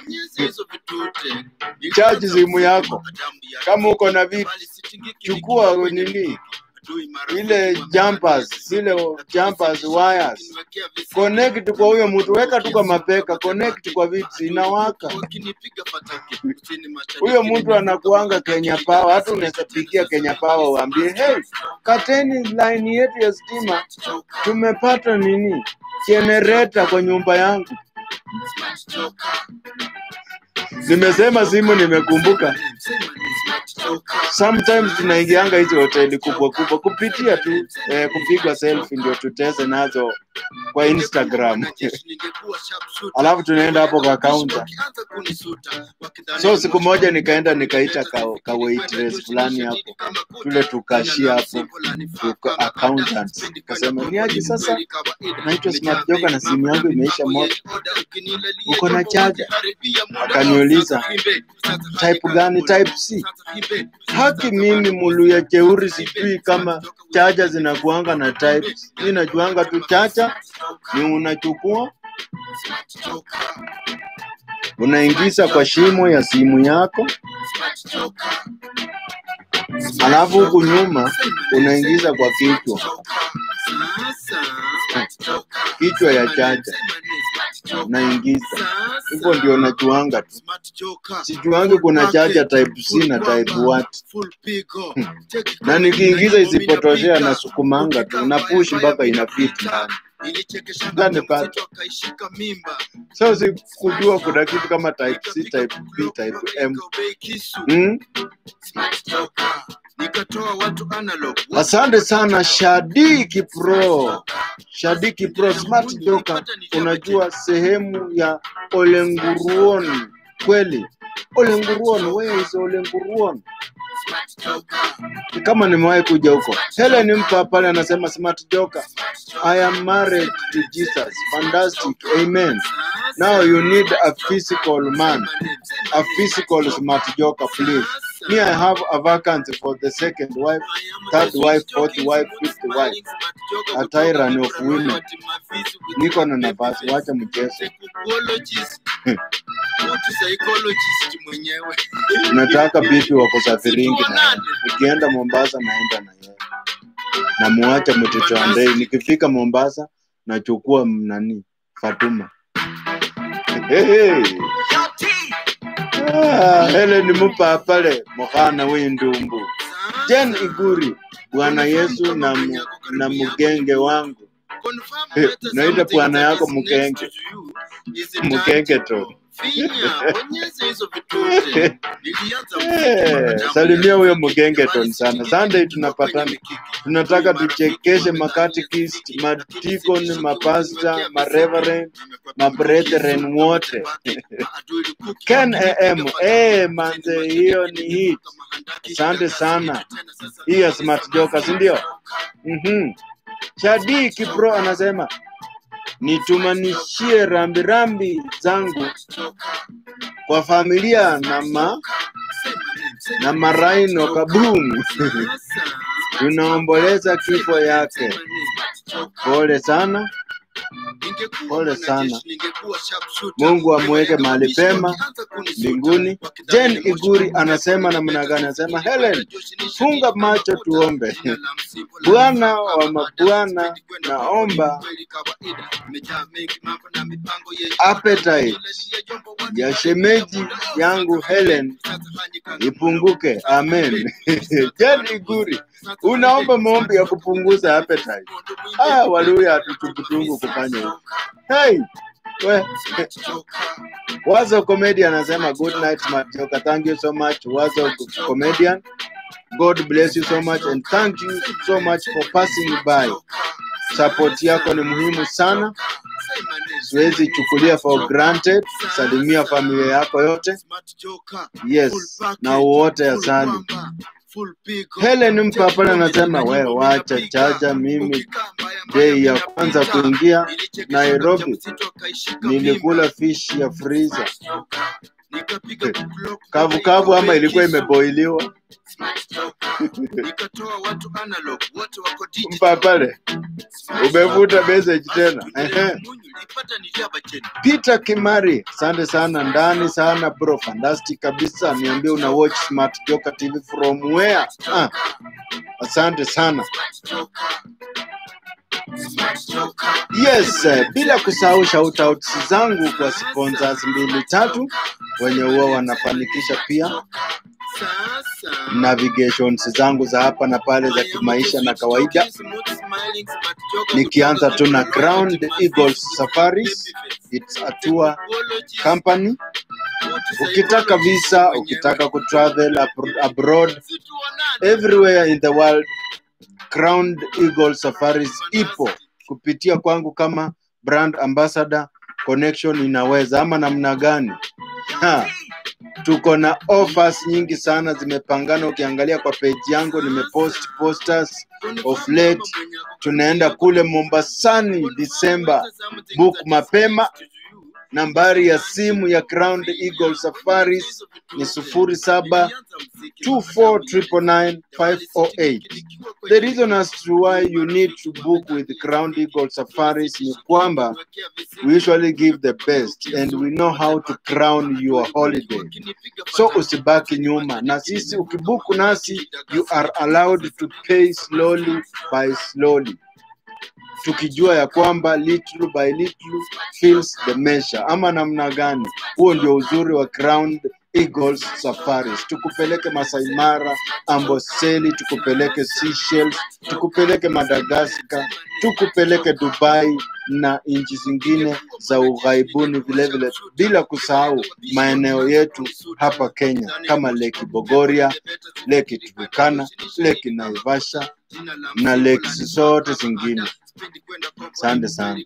Speaker 1: charge simu yako. Kama uko na vitu, chukua nini ile jumpers, zile jumpers wires, connect kwa huyo mtu, weka tu kwa mapeka, connect kwa vitu, inawaka. Huyo mtu anakuanga Kenya Power, hata unaweza pigia Kenya Power uambie, hey, kateni line yetu ya stima, tumepata nini generator kwa nyumba yangu. Nimesema simu, nimekumbuka sometimes tunaingianga hizi hoteli kubwa kubwa kupitia tu eh, kupigwa selfie ndio tuteze nazo kwa Instagram alafu tunaenda hapo kwa counter. So siku moja nikaenda nikaita ka, ka waitress fulani hapo tule tukashia hapo tuka accountants, kasema ni aje sasa, naitwa Smart Joka na simu yangu imeisha moto, uko na chaja? Akaniuliza type gani? Type C. Haki mimi muluya jeuri, sijui kama chaja zinakuanga na types. Mimi najuanga tu chacha ni unachukua unaingiza kwa shimo ya simu yako, alafu huku nyuma unaingiza kwa kichwa kichwa ya chaja unaingiza hivyo, ndio najuanga tu, sijuangi kuna chaja type C na type what na nikiingiza isipotoshea na sukumanga tu na push mpaka ina fit ndani ndani pale. So sikujua kuna kitu kama type C, type B, type M. Hmm? Asante sana Shadiki Pro, Shadiki Pro Smart Joka. Unajua sehemu ya Olenguruon kweli? Olenguruon, where is Olenguruon? Kama nimewahi kuja huko. Helen mpa pale anasema Smart Joka, I am married to Jesus. Fantastic. Amen. Now you need a physical man, a physical Smart Joka, please. Me, I have a vacancy for the second wife, third wife, fourth wife, fifth wife, a tyrant of women. Niko na nafasi, wacha mchezo. Nataka bibi wa kusafiringi na yeye. Nikienda Mombasa naenda na yeye, namuacha mtoto wa ndei. Nikifika Mombasa nachukua nani, Fatuma. Hey, hey. Ah, Helen mupa pale mukhana w'indumbu Jen Iguri, Bwana Yesu na, mu, na mgenge wangu Eh, naita bwana yako mgenge mgenge to Eh, salimia huyo mgengeton sana. Sunday tunapatana, tunataka tuchekeshe makatikist, madikon, mapasta, mareverend, mabrethren wote. Ken AM, eh manze, hiyo ni hit. Asante sana. Hii ya Smart Joka, si ndio? Mhm. Shadi Kipro anasema nitumanishie rambirambi zangu kwa familia na ma na Maraino Kabum. Tunaomboleza kifo yake. Pole sana. pole sana. Mungu amweke mahali pema mbinguni. Jen Iguri anasema namna gani? Anasema Helen, funga macho tuombe. Bwana wa mabwana, naomba appetite ya shemeji yangu Helen ipunguke. Amen. Jen Iguri, unaomba maombi ya kupunguza appetite. Ah, Waluya hatutukutungu kufanya hivyo. Hey, we, Wazo Comedian anasema good night Majoka. Thank you so much Wazo Comedian. God bless you so much and thank you so much for passing by. Support yako ni muhimu sana, siwezi chukulia for granted. Salimia familia yako yote, yes, na wote asali. Helen Mpapala anasema we wacha chaja, mimi dei ya kwanza kuingia Nairobi nilikula fish ya freezer kavu kavu, ama ilikuwa imeboiliwa. Mpapale, umevuta message tena. Ehe. Peter Kimari, asante sana, ndani sana bro, fantastic kabisa. Niambie una watch Smart Joka TV from where? Ah, asante sana. Yes, eh, bila kusahau shoutouts zangu kwa sponsors mbili tatu wenye huwa wanafanikisha pia navigations zangu za hapa na pale za kimaisha na kawaida, nikianza tu na Crowned Eagles Safaris, it's a tour company. Ukitaka visa, ukitaka kutravel abro- abroad, everywhere in the world, Crowned Eagle Safaris ipo kupitia kwangu kama brand ambassador. Connection inaweza ama namna gani? Ha, tuko na offers nyingi sana zimepangana. Ukiangalia kwa page yangu nimepost posters of late. Tunaenda kule Mombasani Disemba, book mapema. Nambari ya simu ya Crowned Eagle Safaris ni sufuri saba 2499508. The reason as to why you need to book with Crown Eagle Safaris ni kwamba we usually give the best and we know how to crown your holiday. So usibaki nyuma, na sisi ukibuku nasi you are allowed to pay slowly by slowly, tukijua ya kwamba little by little fills the measure, ama namna gani? Huo ndio uzuri wa Crowned Eagles Safaris. Tukupeleke Masai Mara, Amboseli, tukupeleke Seychelles, tukupeleke Madagascar, tukupeleke Dubai na nchi zingine za ughaibuni vilevile, bila kusahau maeneo yetu hapa Kenya kama Lake Bogoria, Lake Turkana, Lake Naivasha na lakes zote zingine. Asante sana.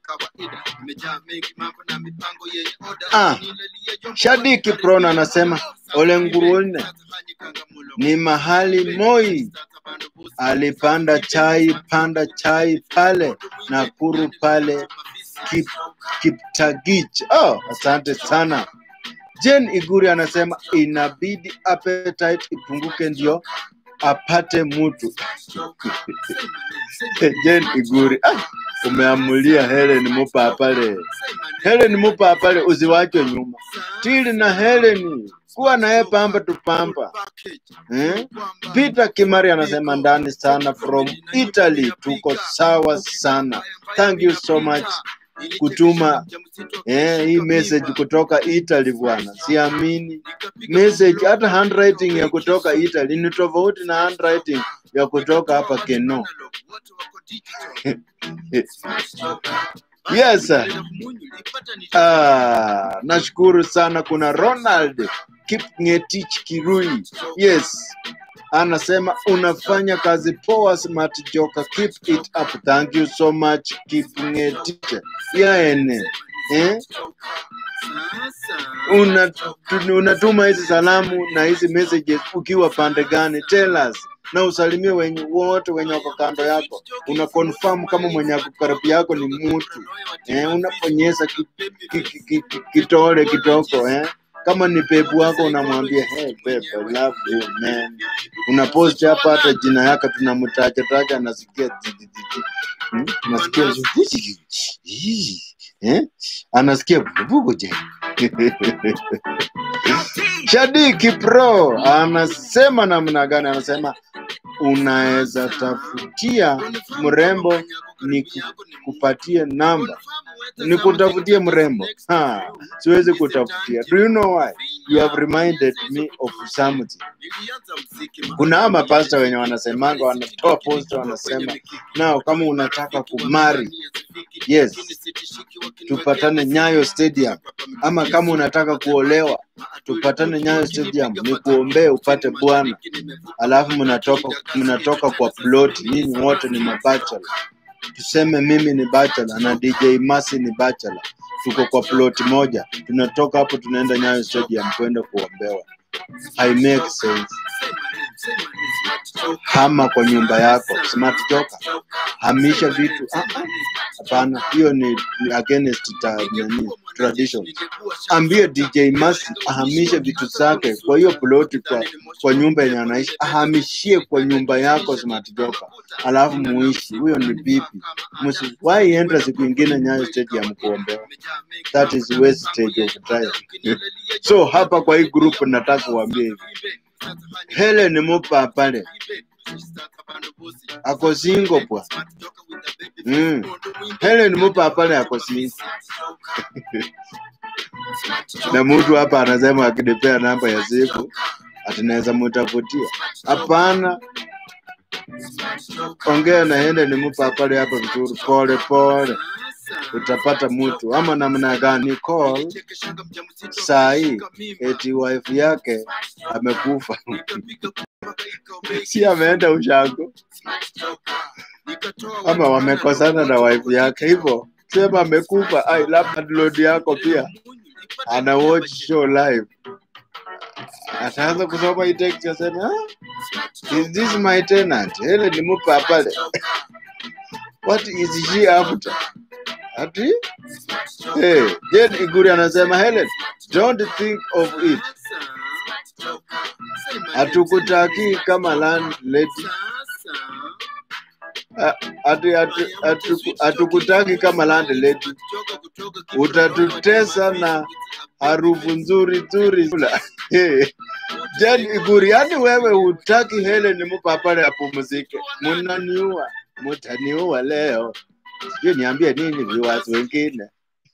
Speaker 1: Ah, Shadiki Prona anasema Ole Nguruone ni mahali Moi alipanda chai, panda chai pale Nakuru pale Kip, Kiptagich. Oh, asante sana. Jen Iguri anasema inabidi appetite ipunguke ndio apate mtu. Jen Iguri, ah, umeamulia Helen mupa pale. Helen mupa pale, usiwachwe nyuma. Tili na Helen kuwa naye pamba tupamba eh? Peter Kimari anasema ndani sana from Italy, tuko sawa sana. Thank you so much kutuma eh, hii message kutoka Italy bwana, siamini message. Hata handwriting ya kutoka Italy ni tofauti na handwriting ya kutoka hapa Keno. Yes. Ah, nashukuru sana. Kuna Ronald Kipngetich Kirui. Yes. Anasema unafanya kazi poa Smart Joka. Keep it up. Thank you so much Kipngetich. Yaene. Eh? Una, tu- unatuma hizi salamu na hizi messages ukiwa pande gani? Tell us na usalimie wenye wote wenye wako kando yako. Una confirm kama mwenye ako karibu yako ni mtu eh, unaponyeza ki, ki, ki, ki, ki, kitole kitoko eh. Kama ni pepu wako unamwambia hey babe, I love you man. Unapost hapa hata jina yake tunamtaja taja, nasikia ji- ji- ji- ji. Hmm? nasikia ji- eh? anasikia vuguvugu je Shadiki Pro anasema namna gani? Anasema unaweza tafutia mrembo ni kupatie namba, ni kutafutie mrembo ha, siwezi kutafutia. Do you know why? You have reminded me of something. Kuna ama pasta wenye wanasemanga, wanatoa post, wanasema nao, kama unataka kumari, yes, tupatane Nyayo Stadium, ama kama unataka kuolewa tupatane Nyayo Stadium, ni kuombee upate bwana, alafu mnatoka mnatoka kwa plot, nyinyi wote ni mabachelor. Tuseme mimi ni bachelor na DJ Masi ni bachelor, tuko kwa plot moja, tunatoka hapo tunaenda Nyayo Stadium kwenda kuombewa. I make sense. Hama kwa nyumba yako, smart joka, hamisha vitu. Ah, ah, Hapana, hiyo ni ni against ta, nani, tradition. Ambie DJ Masi ahamishe vitu zake kwa hiyo ploti, kwa, kwa nyumba yenye anaishi, ahamishie kwa nyumba yako smart joka, alafu muishi. Huyo ni bibi. Msiwahi enda siku ingine Nyayo Stadium kuombewa. That is wastage of time. so hapa kwa hii group nataka kuambia hivi, Helen Mupa pale ako single bwa. Mm. Helen Mupa pale ako single na mtu hapa anasema akinipea namba ya simu atinaweza mutafutia. Hapana, ongea na Helen Mupa pale hapa vizuri, pole pole, utapata mtu ama namna gani? Call saa hii eti wife yake amekufa si ameenda ushago ama wamekosana na wife yake hivyo sema amekufa ai labda download yako pia ana watch show live ataanza kusoma hii text aseme ah, is this my tenant hele nimupa pale what is she after ati hey, Jane Iguri anasema Helen don't think of it hatukutaki kama landlady Ah, ati ati- atu- hatukutaki kama landlady utatutesa na harufu nzuri nzuri Kula. Hey. Jen Iguri, yani wewe hutaki Helen mupa pale apumzike, munaniua, mutaniua leo. Sijui niambie nini viewers wengine.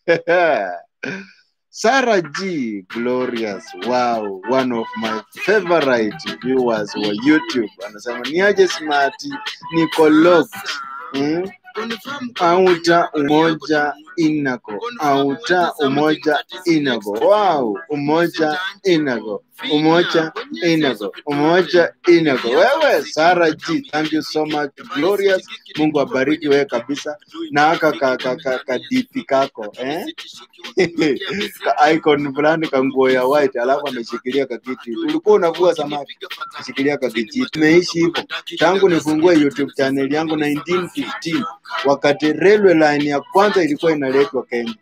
Speaker 1: Sarah G Glorious, wow, one of my favorite viewers wa YouTube anasema niaje smart, niko locked mm? auta umoja inago auta umoja inago wow umoja inago umoja inago umoja inago wewe Sarah G thank you so much glorious Mungu abariki wewe kabisa na aka ka, ka, ka, ka DP kako eh ka icon fulani ka nguo ya white alafu ameshikilia kakiti ulikuwa unavua samaki ameshikilia kakiti tumeishi hivyo tangu nifungue YouTube channel yangu 1915 wakati railway line ya kwanza ilikuwa inaletwa Kenya.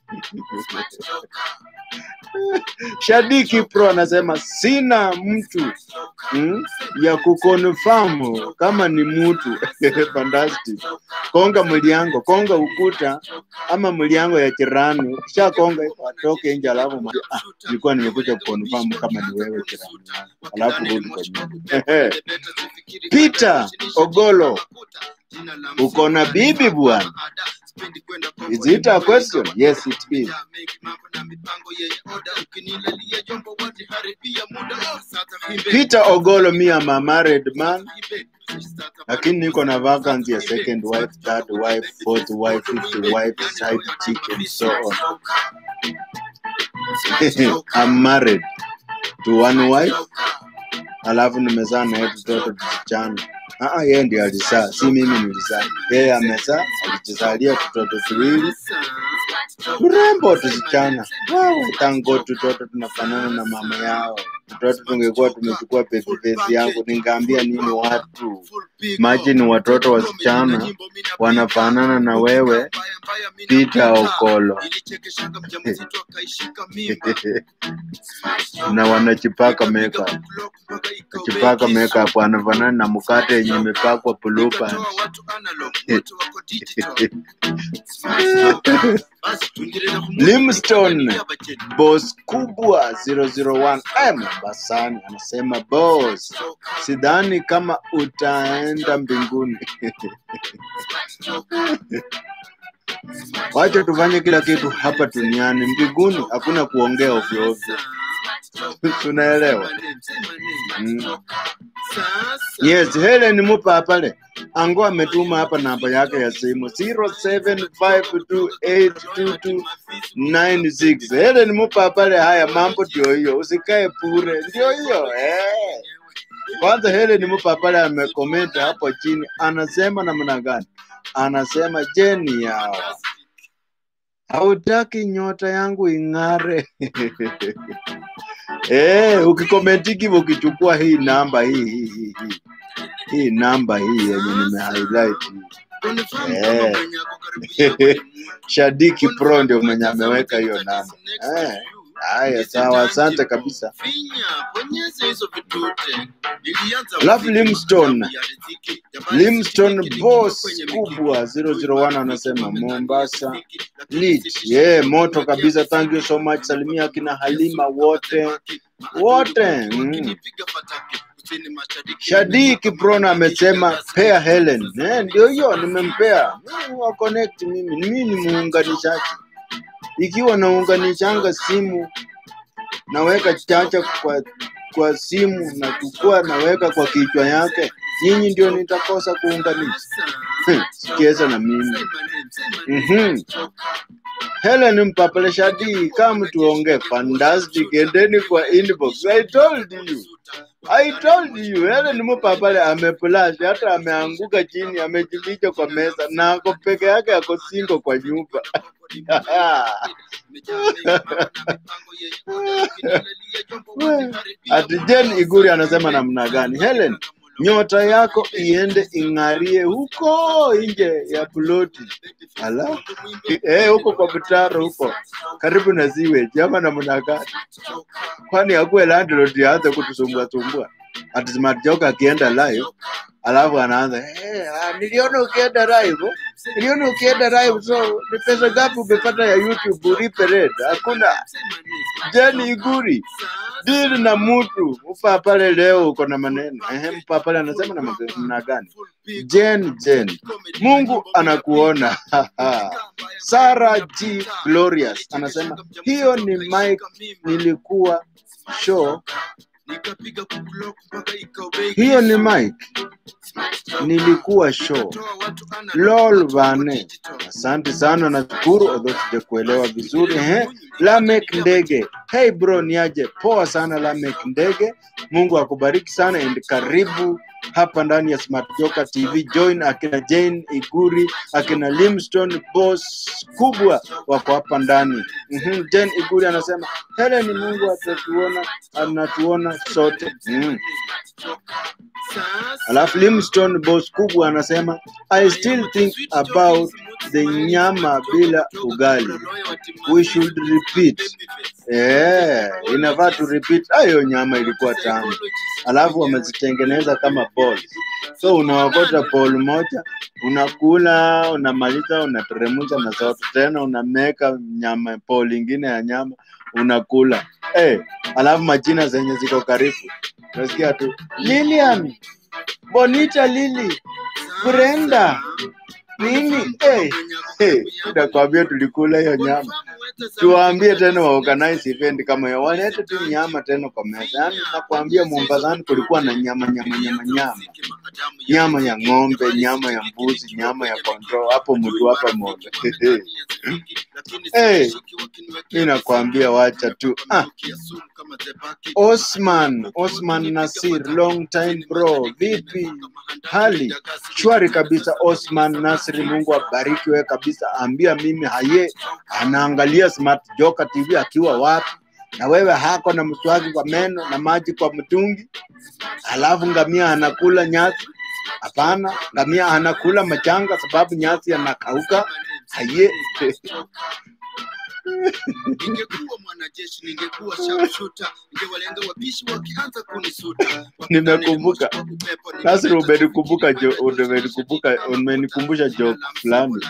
Speaker 1: Shadiki Pro anasema sina mtu mm, ya kukonfirm kama ni mtu fantastic. Konga mliango, konga ukuta ama mliango ya jirani, ukisha konga hivyo atoke nje, alafu mwambie, ah, nilikuwa nimekuja kukonfirm kama ni wewe jirani yangu, alafu rudi kwa nyumba. Peter Ogolo, uko na bibi bwana? Is it a question? Yes, it is. Peter Ogolo, me am a married man, lakini niko na vacancy ya second wife, third wife, fourth wife, fifth wife, side chick and so on. I'm married to one wife, alafu nimezaa naye tutoto tusichana. Ah, ah, yeye ndiye alizaa, si mimi nilizaa. Yeye amezaa, alijizalia tutoto tuwili turembo tusichana. Wow, thank God tutoto tunafanana na mama yao. Tutoto tungekuwa tumechukua pesi pesi yangu, ningeambia nini watu? Imagine watoto wasichana wanafanana na wewe Peter Okolo na wanachipaka makeup, chipaka makeup wanafanana na mkate yenye imepakwa blue band. Limstone boss kubwa 001 Mombasani anasema boss, sidhani kama utaenda mbinguni. Wacha tufanye kila kitu hapa duniani, mbinguni hakuna kuongea ovyo ovyo. Tunaelewa? Mm. Yes, Helen Mupa pale ango ametuma hapa namba yake ya simu 0752822296. Helen Mupa pale, haya mambo ndio hiyo, usikae bure, ndio hiyo eh. Kwanza Helen Mupa pale amecomment hapo chini, anasema namna gani? Anasema jeni yawa hautaki nyota yangu ing'are. Eh, ukikomenti hivyo ukichukua hii namba hii hii hii hii hii namba hii yenye nime highlight hii. Eh. Shadiki Pro ndio mwenye ameweka hiyo namba. Eh. Haya, sawa, asante kabisa. Alafu Limstone, Limstone boss kubwa 001 anasema Mombasa lit. Yeah, moto kabisa. Thank you so much. Salimia akina Halima wote wote. Mm. Shadiki Prona amesema pea Helen. Eh, ndio hiyo nimempea. Mimi wa connect mimi. Mimi ni muunganishaji. Ikiwa naunganishanga simu naweka chacha kwa kwa simu na chukua naweka kwa kichwa yake, nyinyi ndio nitakosa kuunganisha. Sikieza na mimi. Mhm. Helen Mpapale Shadi, kama tuongee fantastic, endeni kwa inbox. I told you. I told you, Helen Mpapale ameplash, hata ameanguka chini, amejificha kwa meza na ako peke yake, ako singo kwa nyumba. Ati Jen Iguri anasema namna gani? Helen, nyota yako iende ing'arie huko nje ya ploti. Ala, eh, huko kwa mtaro huko karibu na ziwe jama namna gani? Kwani akuwe landlord aanze kutusumbua sumbua? Ati Smart Joker akienda live alafu anaanza eh, ah, niliona ukienda live, niliona ukienda live, so ni pesa ngapi umepata ya YouTube ulipe rent? Hakuna. Jeni Iguri dili na mtu upa pale leo uko na maneno ehe, mpa pale anasema na namna gani? Jen Jen, Mungu anakuona. Sarah G Glorious anasema hiyo ni Mike, nilikuwa show hiyo ni Mike, nilikuwa show. Lol Vane, asante sana, nashukuru although sijakuelewa vizuri. Ehe, Lamek Ndege, hey bro, niaje? Poa sana Lamek Ndege, Mungu akubariki sana and karibu hapa ndani ya Smart Joker TV. Join akina Jane Iguri, akina Limstone boss kubwa wako hapa ndani. Mhm, Jane Iguri anasema Helen, Mungu atatuona, anatuona sote. Mhm. Alafu Limstone boss kubwa anasema I still think about the nyama bila ugali. We should repeat. Eh, inafaa tu repeat. Hayo nyama ilikuwa tamu. Alafu wamezitengeneza kama balls. So unaokota ball moja, unakula, unamaliza, unateremsha na zote tena unameka nyama ball ingine ya nyama unakula. Eh, alafu majina zenye ziko karibu. Unasikia tu Lilian, Bonita Lily, Brenda, nini? Eh, eh, nakwambia tulikula hiyo nyama. Tuwaambie tena wa organize event kama hiyo, walete tu nyama tena kwa meza. Yaani nakwambia Mombasani kulikuwa na nyama nyama nyama nyama, nyama ya ng'ombe, nyama ya mbuzi, nyama ya kondoo, hapo mtu hapa moja. Eh, mimi nakwambia wacha tu. Ah, Osman, Osman Nasir, long time bro, vipi hali? Shwari kabisa Osman Nasri, Mungu abariki wewe kabisa. Ambia mimi haye anaangalia Smart Joker TV akiwa wapi, na wewe hako na mswaki kwa meno na maji kwa mtungi, alafu ngamia anakula nyasi? Hapana, ngamia anakula machanga sababu nyasi yanakauka. Haye Ningekuwa mwanajeshi, ningekuwa sharpshooter, ningewalenga wapishi wakianza kunisuta.
Speaker 3: Nimekumbuka. Nasri, umenikumbuka jo- umenikumbuka umenikumbusha joke fulani.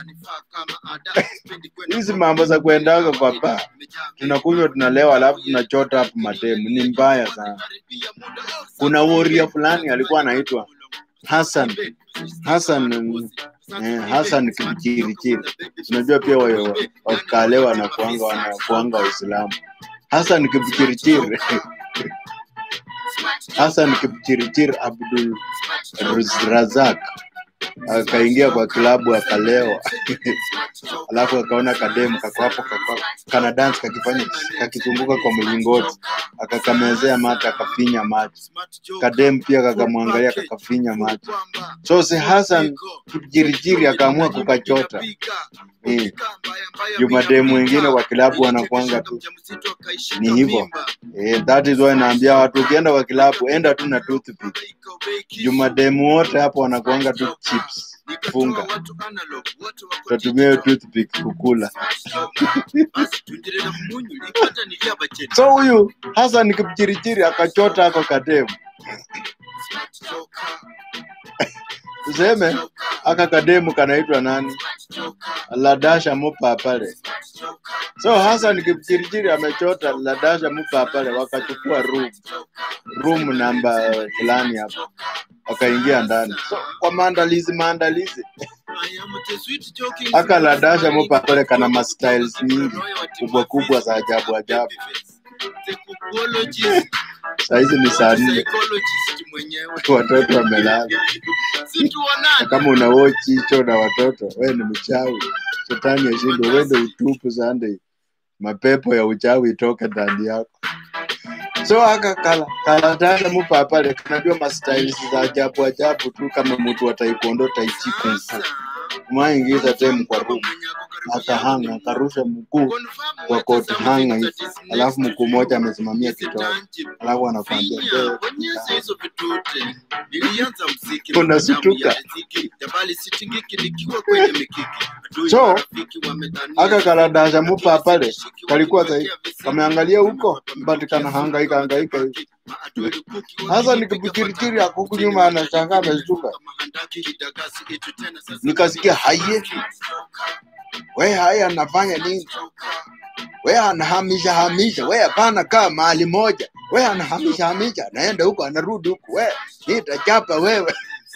Speaker 3: Hizi mambo za kuendaga kwa baa, tunakunywa tunalewa, alafu tunachota hapo mademu, ni mbaya sana. Kuna woria fulani alikuwa anaitwa Hassan Hassan mm, eh, Hassan Kipchirichiri. Unajua pia wa- wa- wakalewa na kuanga wanakuanga Waislamu. Hassan Kipchirichiri Hassan Kipchirichiri Abdul Ruz- Razak akaingia kwa klabu akalewa, alafu akaona kademu kako hapo kako- kana dance kakifanya kakizunguka kwa mlingoti, akakamezea mate akafinya macho. Kademu pia kakamwangalia kakafinya macho. So si Hassan Kipchirichiri akaamua kukachota. Eh. Jumademu wengine kwa kilabu wanakuanga tu ni hivyo. Eh, that is why naambia watu ukienda kwa kilabu enda tu na toothpick. Jumademu wote hapo wanakuanga tu chips. Funga. Utatumia hiyo toothpick kukula. So huyu Hassan Kipchirichiri akachota ako kademu. Tuseme aka kademu kanaitwa nani? Ladasha Mupa pale. So Hassan Kipchirichiri amechota Ladasha Mupa pale, wakachukua room room namba fulani hapo, wakaingia ndani. So kwa maandalizi maandalizi, aka Ladasha Mupa pale kana ma styles nyingi kubwa kubwa za ajabu ajabu. Saa hizi ni saa nne, watoto wamelala. Na kama una watch hicho na watoto, wewe ni mchawi. Shetani ashindwe, uende utupu Sunday, mapepo ya uchawi itoke ndani yako. So aka kala kalatana mupa pale, kanajua ma styles za ajabu ajabu tu, kama mtu wa taekwondo tai chi kung fu. Umaingiza tem kwa room, akahanga akarusha mguu kwa koti hanga hivi, alafu mguu mmoja amesimamia kitovu, alafu anakwambia "Wewe, Unashtuka. So, aka kaladasha mupa pale kalikuwa sai kameangalia huko but kana hangaika hangaika hivi. Sasa nikipikirikiri akuku nyuma anashangaa ameshtuka. Nikasikia haye, we haya anafanya nini? We anahamisha hamisha, we hapana kaa mahali moja, we anahamisha hamisha, anaenda huko anarudi huku, we nitachapa wewe.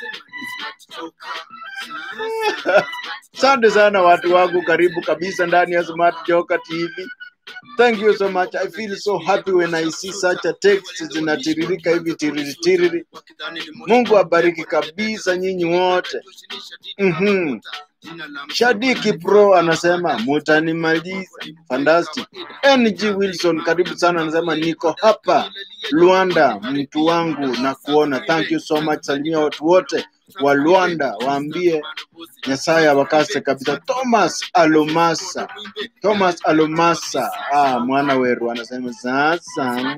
Speaker 3: Asante sana watu wangu, karibu kabisa ndani ya Smart Joka TV. Thank you so much. I feel so happy when I see such a text zinatiririka hivi tiriri tiriri. Mungu abariki kabisa nyinyi wote. Mhm. Shadiki Pro anasema mutanimaliza. Fantastic. NG Wilson karibu sana anasema niko hapa Luanda mtu wangu na kuona. Thank you so much. Salimia watu wote wa Luanda waambie Nyasaye awakase kabisa. Thomas Alomasa. Thomas Alomasa. Ah, mwana weru anasema sasa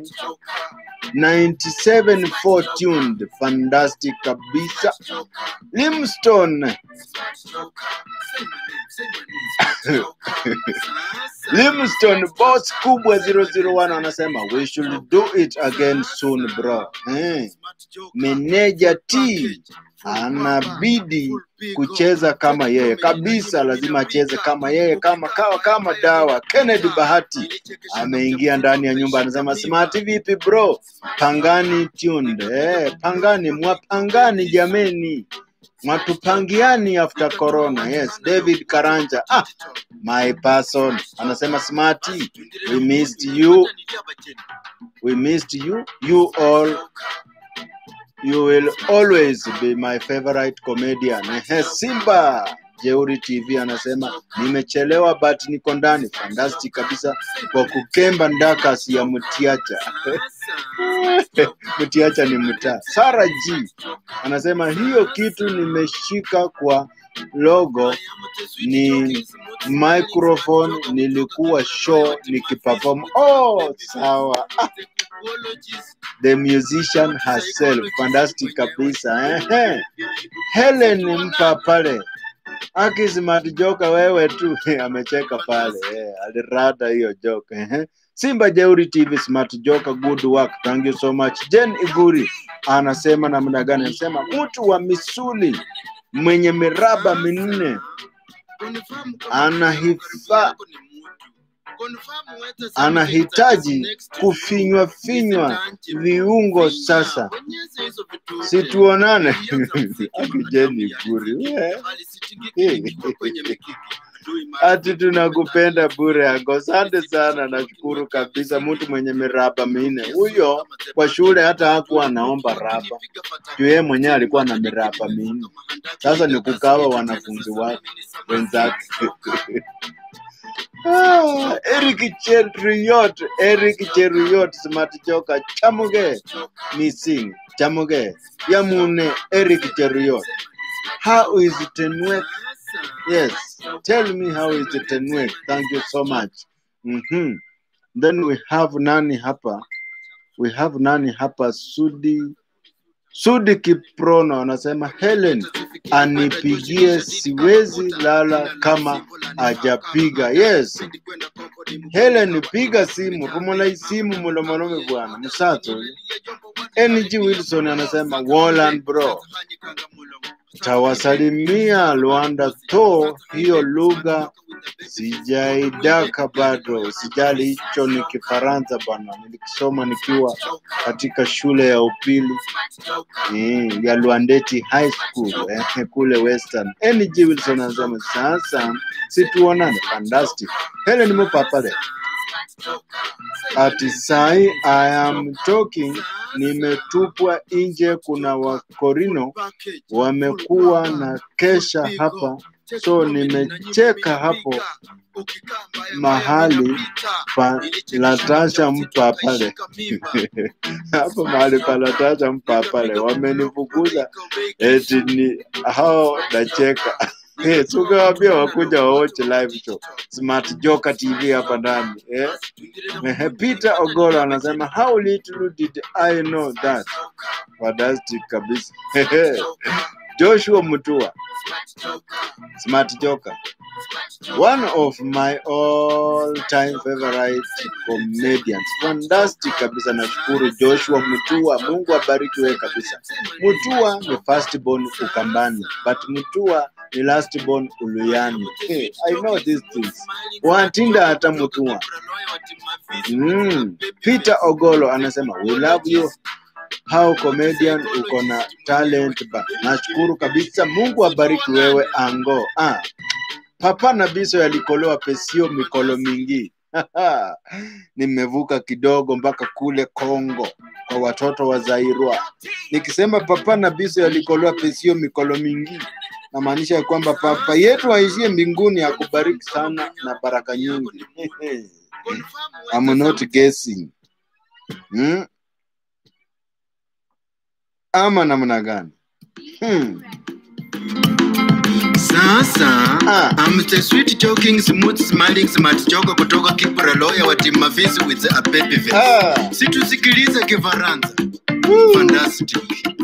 Speaker 3: 97 tuned fantastic kabisa. Limstone Limstone boss kubwa 001 anasema we should do it again soon bro. Eh, meneja T anabidi kucheza kama yeye kabisa, lazima acheze kama yeye, kama kawa kama dawa. Kennedy Bahati ameingia ndani ya nyumba, anasema smart, vipi bro? Pangani tuned. Eh, pangani mwapangani jameni, mwatupangiani after corona. Yes, David Karanja ah, my person anasema smarty, we missed you, we missed you, you all You will always be my favorite comedian. Ehe, Simba Jeuri TV anasema nimechelewa but niko ndani. Fantastic kabisa kwa kukemba ndakas ya Mutiacha. Mutiacha ni mtaa. Sara G anasema hiyo kitu nimeshika kwa logo ni microphone, nilikuwa show nikiperform. Oh, sawa. Ah, the musician herself fantastic kabisa ehe. Helen mpa pale Aki smart joka wewe tu amecheka pale eh, alirada hiyo joka eh. Simba Jeuri TV smart joka good work thank you so much. Jen Iguri anasema namna gani? Anasema mtu wa misuli mwenye miraba minne anahifa anahitaji kufinywa finywa viungo sasa. Situonane Aki Jen Iguri we. Ati tunakupenda bure yako. Asante sana, nashukuru kabisa. Mtu mwenye miraba minne huyo kwa shule hata hakuwa anaomba raba juu yeye mwenyewe alikuwa na miraba minne. Sasa ni kukawa wanafunzi wake wenzake. Ah, Eric Cheruyot, Eric Cheruyot, smart joka chamuge missing chamuge yamune Eric Cheruyot. How is Tenwek? Yes, tell me how is Tenwek? Thank you so much. Mm-hmm. Then we have nani hapa? We have nani hapa? Sudi Sudi Kiprono anasema Helen anipigie, siwezi lala kama hajapiga. Yes, Helen piga simu, rumula simu mulomolome bwana msato. NG Wilson anasema Wallan bro, tawasalimia Luanda to hiyo lugha sijaidaka bado, sijali hicho ni Kifaransa bwana, nilikisoma nikiwa katika shule ya upili eh, ya Luandeti High School eh, kule Western. NG Wilson anasema sasa situonane, fantastic. Helen Mupapale ati sai I am talking, nimetupwa nje. Kuna wakorino wamekuwa na kesha hapa, so nimecheka hapo mahali pa Latasha mpa pale hapo mahali pa Latasha mpa pale, wamenifukuza eti ni hao nacheka. Eh, so ukawaambia wakuja waoche live show Smart Joka TV hapa ndani eh? Eh, Peter Ogolo anasema how little did I know that. Fantastic kabisa. Joshua Mutua Smart Joka one of my all time favorite comedians. Fantastic kabisa, nashukuru Joshua Mutua, Mungu abariki wewe kabisa. Mutua ni first born Ukambani, but Mutua ni last born Uluyani. Hey, I know these things. Watinda hata Mutua. Mm. Peter Ogolo anasema we love you how comedian uko na talent ba. Nashukuru kabisa, Mungu abariki wewe ango. Ah, papa na biso yalikolewa pesio mikolo mingi nimevuka kidogo mpaka kule Kongo kwa watoto wa Zairwa. Nikisema papa na biso yalikolewa pesio mikolo mingi, namaanisha ya kwamba papa yetu aishie mbinguni akubariki sana na baraka nyingi. I'm not guessing. Hmm? Ama namna gani? Hmm.
Speaker 1: Sasa
Speaker 3: Ah.
Speaker 1: I'm the sweet talking smooth smiling smart joker kutoka Kibra lawyer wa Team Mavisi with a baby face.
Speaker 3: Ah.
Speaker 1: Situsikilize Kifaransa.
Speaker 3: Woo.
Speaker 1: Fantastic.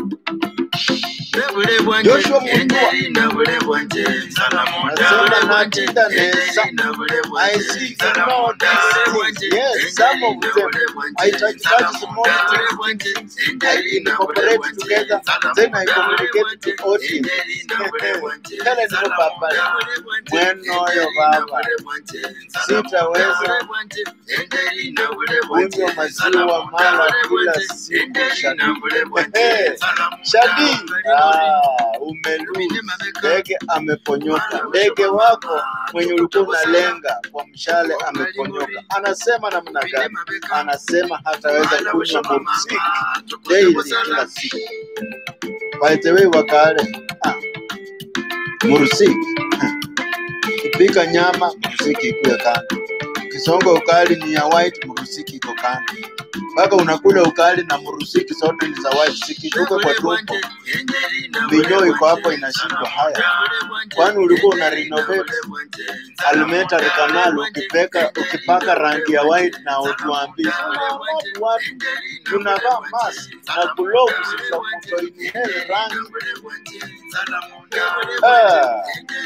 Speaker 1: Bule bwanje,
Speaker 3: Joshua Mutua.
Speaker 1: enderi na bule bwanje, salamu
Speaker 3: Nasema
Speaker 1: dale bwanje,
Speaker 3: natinda neza.
Speaker 1: enderi na bule
Speaker 3: I
Speaker 1: bwanje,
Speaker 3: see
Speaker 1: salamu
Speaker 3: know
Speaker 1: dale
Speaker 3: these
Speaker 1: bwanje,
Speaker 3: things. Yes, some of
Speaker 1: enderi na
Speaker 3: them.
Speaker 1: bule bwanje,
Speaker 3: I touch- touch
Speaker 1: salamu
Speaker 3: small
Speaker 1: dale
Speaker 3: things.
Speaker 1: bwanje,
Speaker 3: I
Speaker 1: enderi na bule
Speaker 3: incorporate
Speaker 1: bwanje,
Speaker 3: together,
Speaker 1: salamu
Speaker 3: then I
Speaker 1: dale
Speaker 3: communicate
Speaker 1: bwanje,
Speaker 3: to audience.
Speaker 1: enderi na bule bwanje,
Speaker 3: Tell them
Speaker 1: salamu
Speaker 3: Papa,
Speaker 1: dale bwanje,
Speaker 3: mweno yo
Speaker 1: enderi na
Speaker 3: baba.
Speaker 1: bule bwanje, salamu
Speaker 3: Sitaweza
Speaker 1: dale bwanje, enderi na bule bwanje,
Speaker 3: kunywa maziwa
Speaker 1: salamu
Speaker 3: mara
Speaker 1: dale
Speaker 3: kila
Speaker 1: bwanje,
Speaker 3: siku,
Speaker 1: enderi
Speaker 3: Shadi.
Speaker 1: na bule bwanje,
Speaker 3: Ehe.
Speaker 1: salamu
Speaker 3: Shadi,
Speaker 1: dale
Speaker 3: ah, umelose. Ndege ameponyoka. Ndege wako mwenye ulikuwa unalenga kwa mshale ameponyoka. Anasema namna gani? Anasema hataweza kunywa muziki daily kila siku. By the way, wakale ah, murusiki kupika nyama murusiki ikuwe kando. Kisongo ukali ni ya white, murusiki iko kando. mpaka unakula ukali na murusiki zote ni za white zikishuka kwa tumbo minyoo iko hapo inashindwa haya kwani ulikuwa una renovate alimentary canal ukipeka ukipaka rangi ya white na utuambie watu watu tunavaa mask na gloves za kutoinhale rangi ah.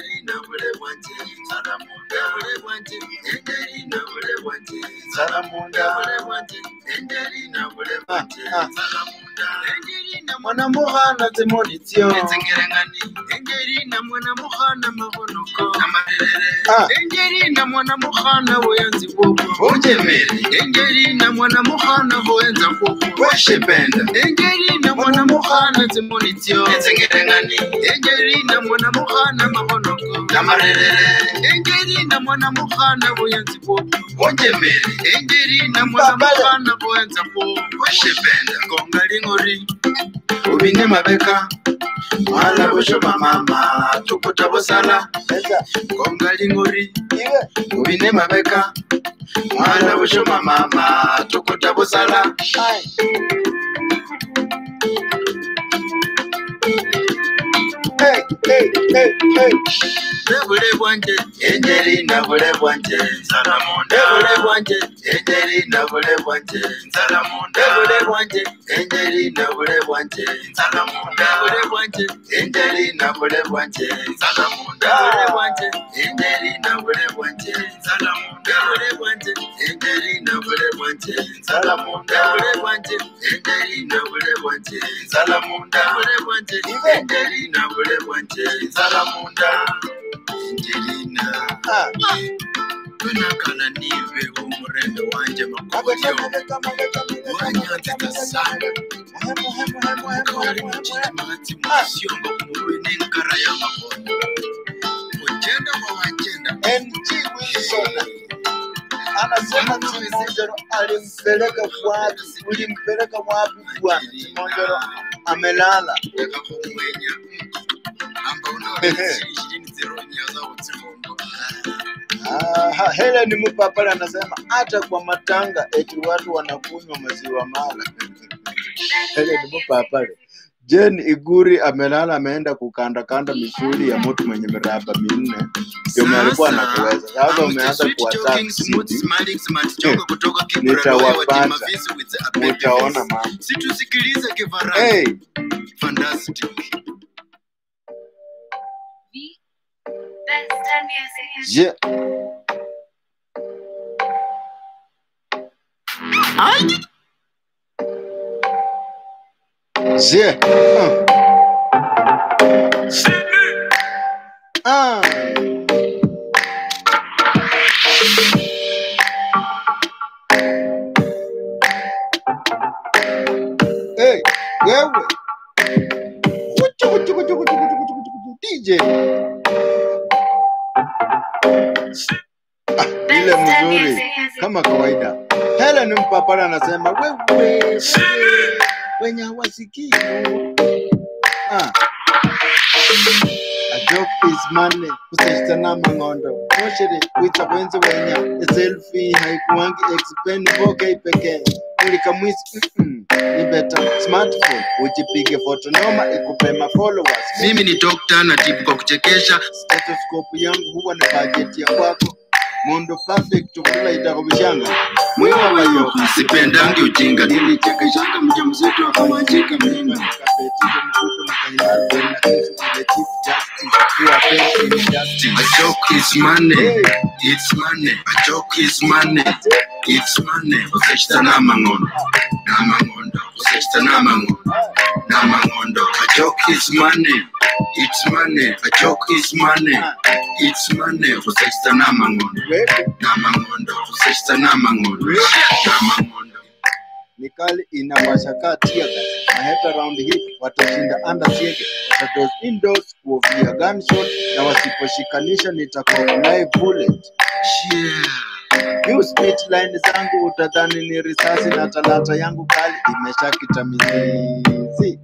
Speaker 3: Salamunda. Ah, ah. mwanamuhana zimonitio
Speaker 1: engerina mwana muhana mabonoko
Speaker 3: Ah.
Speaker 1: engerina mwana muhana boyanzi bwobwo
Speaker 3: ujemere
Speaker 1: engerina mwana muhana boyenza bwobwo
Speaker 3: weshipenda
Speaker 1: engerina mwana muhana zimonitio
Speaker 3: enzengerengani
Speaker 1: engerina mwana muhana mabonoko
Speaker 3: namarerere
Speaker 1: engerina mwana muhana boyanzi bwobwo
Speaker 3: ujemere
Speaker 1: engerina mwana
Speaker 3: Babale.
Speaker 1: muhana boyenza bwobwo
Speaker 3: weshipenda
Speaker 1: gonga lingori
Speaker 3: ubine mabeka mwala bushoma mama tukuta busala eza
Speaker 1: gonga lingori
Speaker 3: iwe ubine mabeka mwala bushoma mama tukuta busala Ai. Hey, hey, hey, hey.
Speaker 1: nebule bwanje
Speaker 3: enjerina bule bwanje
Speaker 1: nsalamunda
Speaker 3: Ebule
Speaker 1: nebule bwanje
Speaker 3: enjerina bule bwanje
Speaker 1: nsalamunda
Speaker 3: Ebule
Speaker 1: nebule bwanje
Speaker 3: enjerina bule bwanje
Speaker 1: nsalamunda nebule bwanje
Speaker 3: enjerina bule bwanje
Speaker 1: nsalamunda nebule bwanje
Speaker 3: enjerina bule bwanje
Speaker 1: nsalamunda nebule bwanje
Speaker 3: enjerina bule bwanje
Speaker 1: nsalamunda nebule bwanje
Speaker 3: enjerina bule bwanje
Speaker 1: nsalamunda nebule bwanje
Speaker 3: enjerina bule bwanje
Speaker 1: nsalamunda
Speaker 3: enjerina ah
Speaker 1: tunakala nive umurembe wanje makoyo wanyanzika sana kawali muchinji magati musyongo kumurwe n'enkara y'amakono ugenda wa wagenda
Speaker 3: NG Wilson anasema Simonjero alimpeleka wapi? Ulimpeleka wapi bwana? Simonjero amelala.
Speaker 1: yakakumwenya amba unaona ishirini zeronya zao tsihondo
Speaker 3: Aha, Helen Mupapala anasema hata kwa matanga eti watu wanakunywa maziwa mala. Helen Mupapala. Jen Iguri amelala ameenda kukandakanda misuli ya mtu mwenye miraba minne. Ndio alikuwa anakuweza. Sasa umeanza kuwataka sisi. Nitawapata. Utaona mama.
Speaker 1: situsikilize kifaranga
Speaker 3: Hey,
Speaker 1: fantastic
Speaker 4: Best music.
Speaker 3: je, je. Ah. Ah. Hey, wewe. Kuchu, kuchu, kuchu, kuchu, kuchu, kuchu, kuchu, kuchu. DJ. Ah, ile
Speaker 4: Best
Speaker 3: mzuri
Speaker 4: music.
Speaker 3: kama kawaida. Helen Mpapala anasema wewe wenye hawasikii. Ah. A joke is money kusashitana mang'ondo moshiri witsa kwenzi wenya selfie haikuwangi expensive okay pekee mulika mwisi mm -mm. ni beta smartphone ujipige foto noma ikupe ma followers
Speaker 1: mimi ni dokta na tibu kwa kuchekesha
Speaker 3: stethoscope yangu huwa na budget ya kwako mundu perfect kula itako bishanga mwiwa wayo
Speaker 1: sipendangi ujinga nilichekeshanga mja mzito akamanjika mimba
Speaker 3: kapetizo mkuto mkanyari na kesi the chief justice kuwa pensi justice
Speaker 1: A joke is money.
Speaker 3: Hey.
Speaker 1: It's money. A joke is money. It's money. Useshita n'amangondo. N'amangondo. Useshita n'amangondo. N'amangondo. A joke is money. It's money. A joke is money. It's money. Useshita n'amangondo.
Speaker 3: wewe
Speaker 1: N'amangondo. Useshita n'amangondo. N'amangondo.
Speaker 3: mikali inawasha kaa tear gas na hata round hii watashinda under siege watados indoors kuofia gunshot na wasiposhikanisha nitakuwa live bullet
Speaker 1: Yeah.
Speaker 3: New speech line zangu utadhani ni risasi na talata yangu kali imeshakita mizizi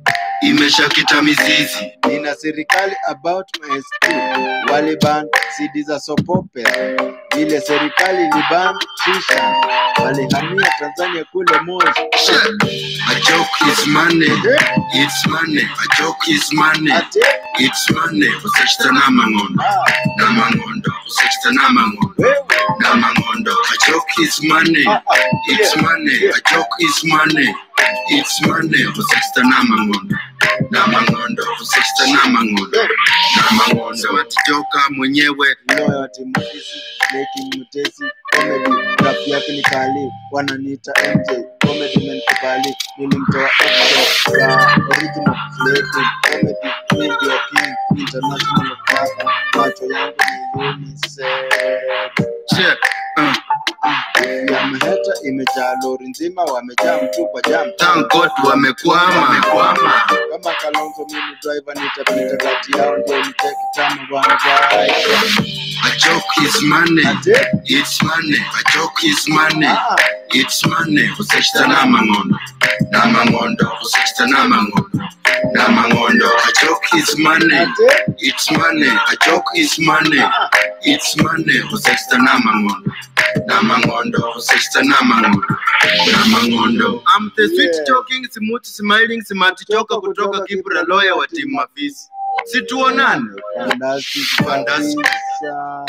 Speaker 1: imeshakita mizizi
Speaker 3: nina serikali about my school waliban cd za sopopera ile serikali liban shisha walihamia tanzania kule moshi
Speaker 1: a joke is money it's money a joke is money
Speaker 3: ate
Speaker 1: it's money usachita n'amangondo
Speaker 3: ah,
Speaker 1: n'amangondo usachita n'amangondo
Speaker 3: wewe
Speaker 1: n'amangondo a joke is money
Speaker 3: ah, ah,
Speaker 1: It's
Speaker 3: yeah.
Speaker 1: money, a joke is money. It's money, usachita n'amangondo n'amangondo usachita n'amangondo n'amangondo watijoka mwenyewe
Speaker 3: Loya wa timu hizi making mutesi comedy rap yake ni kali wananiita MJ comedy menikubali nilimtoa Exo ya original flavor comedy mimi ndio king international baba macho yangu ni UNICEF
Speaker 1: che uh,
Speaker 3: ya mheta imejaa lori nzima wamejaa mtu kwa jam
Speaker 1: thank God wamekwama wamekwama
Speaker 3: kama Kalonzo mimi driver nitapita kati yao ndio niteki tano bwana bye
Speaker 1: a joke is money
Speaker 3: ate
Speaker 1: it's money a joke is money
Speaker 3: ah
Speaker 1: it's money usachita n'amangondo n'amangondo usachita n'amangondo n'amangondo a joke is money
Speaker 3: ate
Speaker 1: It's money, a joke is money.
Speaker 3: ah
Speaker 1: It's money, usesta namangondo. Namangondo, usesta namangondo. Namangondo. I'm the sweet
Speaker 3: Yeah.
Speaker 1: talking, smooth smiling, smart joker kutoka Kibra lawyer wa timu Mafisi. Situonane.
Speaker 3: Fantastic
Speaker 1: Fantastic.
Speaker 3: kabisa.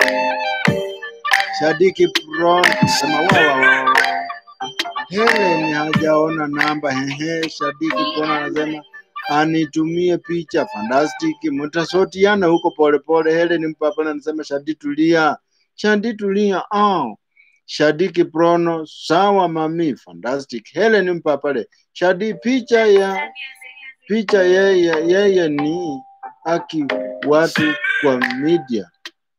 Speaker 3: Shadiki Pro sema wa wa wa. Helen hajaona namba hehe. Shadiki Pro anasema anitumie picha fantastic, mtasotiana huko polepole. Helen mpapana anasema Shadi tulia, Shadi tulia. Ah, Shadiki Prono sawa mami fantastic. Helen mpapale Shadi picha ya picha yeye yeye ni aki watu kwa media.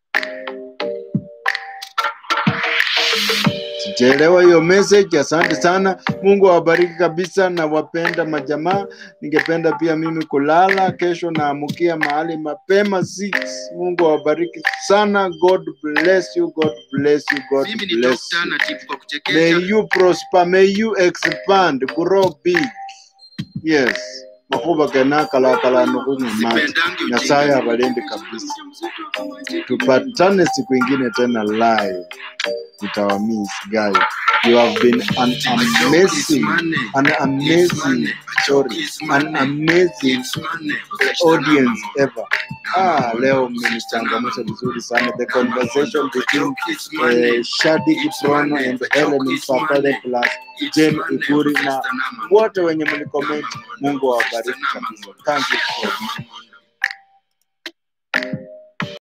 Speaker 3: Sijaelewa hiyo message. Asante sana, Mungu awabariki kabisa, na wapenda majamaa. Ningependa pia mimi kulala kesho, naamukia mahali mapema 6. Mungu awabariki sana. God bless you, God bless you, God
Speaker 1: Mimi ni
Speaker 3: bless
Speaker 1: doctor
Speaker 3: you.
Speaker 1: na tipu kwa
Speaker 3: May
Speaker 1: kuchekesha.
Speaker 3: you prosper, may you expand, grow big. Yes. Makuba gana kala kala nukunywa maji.
Speaker 1: Sipendangi
Speaker 3: Nyasaye
Speaker 1: ujinga.
Speaker 3: abalinde kabisa. Tupatane siku ingine tena live. Nitawamiss guys. You have been an
Speaker 1: A joke is
Speaker 3: amazing,
Speaker 1: money.
Speaker 3: an
Speaker 1: It's
Speaker 3: amazing,
Speaker 1: money. A joke
Speaker 3: sorry,
Speaker 1: is
Speaker 3: an
Speaker 1: money.
Speaker 3: amazing
Speaker 1: It's money. Usachita
Speaker 3: audience
Speaker 1: namangondo.
Speaker 3: ever. Ah, leo mmenichangamsha vizuri sana. The conversation between eh, Shadi Kiprono and Helen Mpapale plus Jane Iguri na wote wenye mlicomment. Mungu awabariki kabisa. Thank you so much.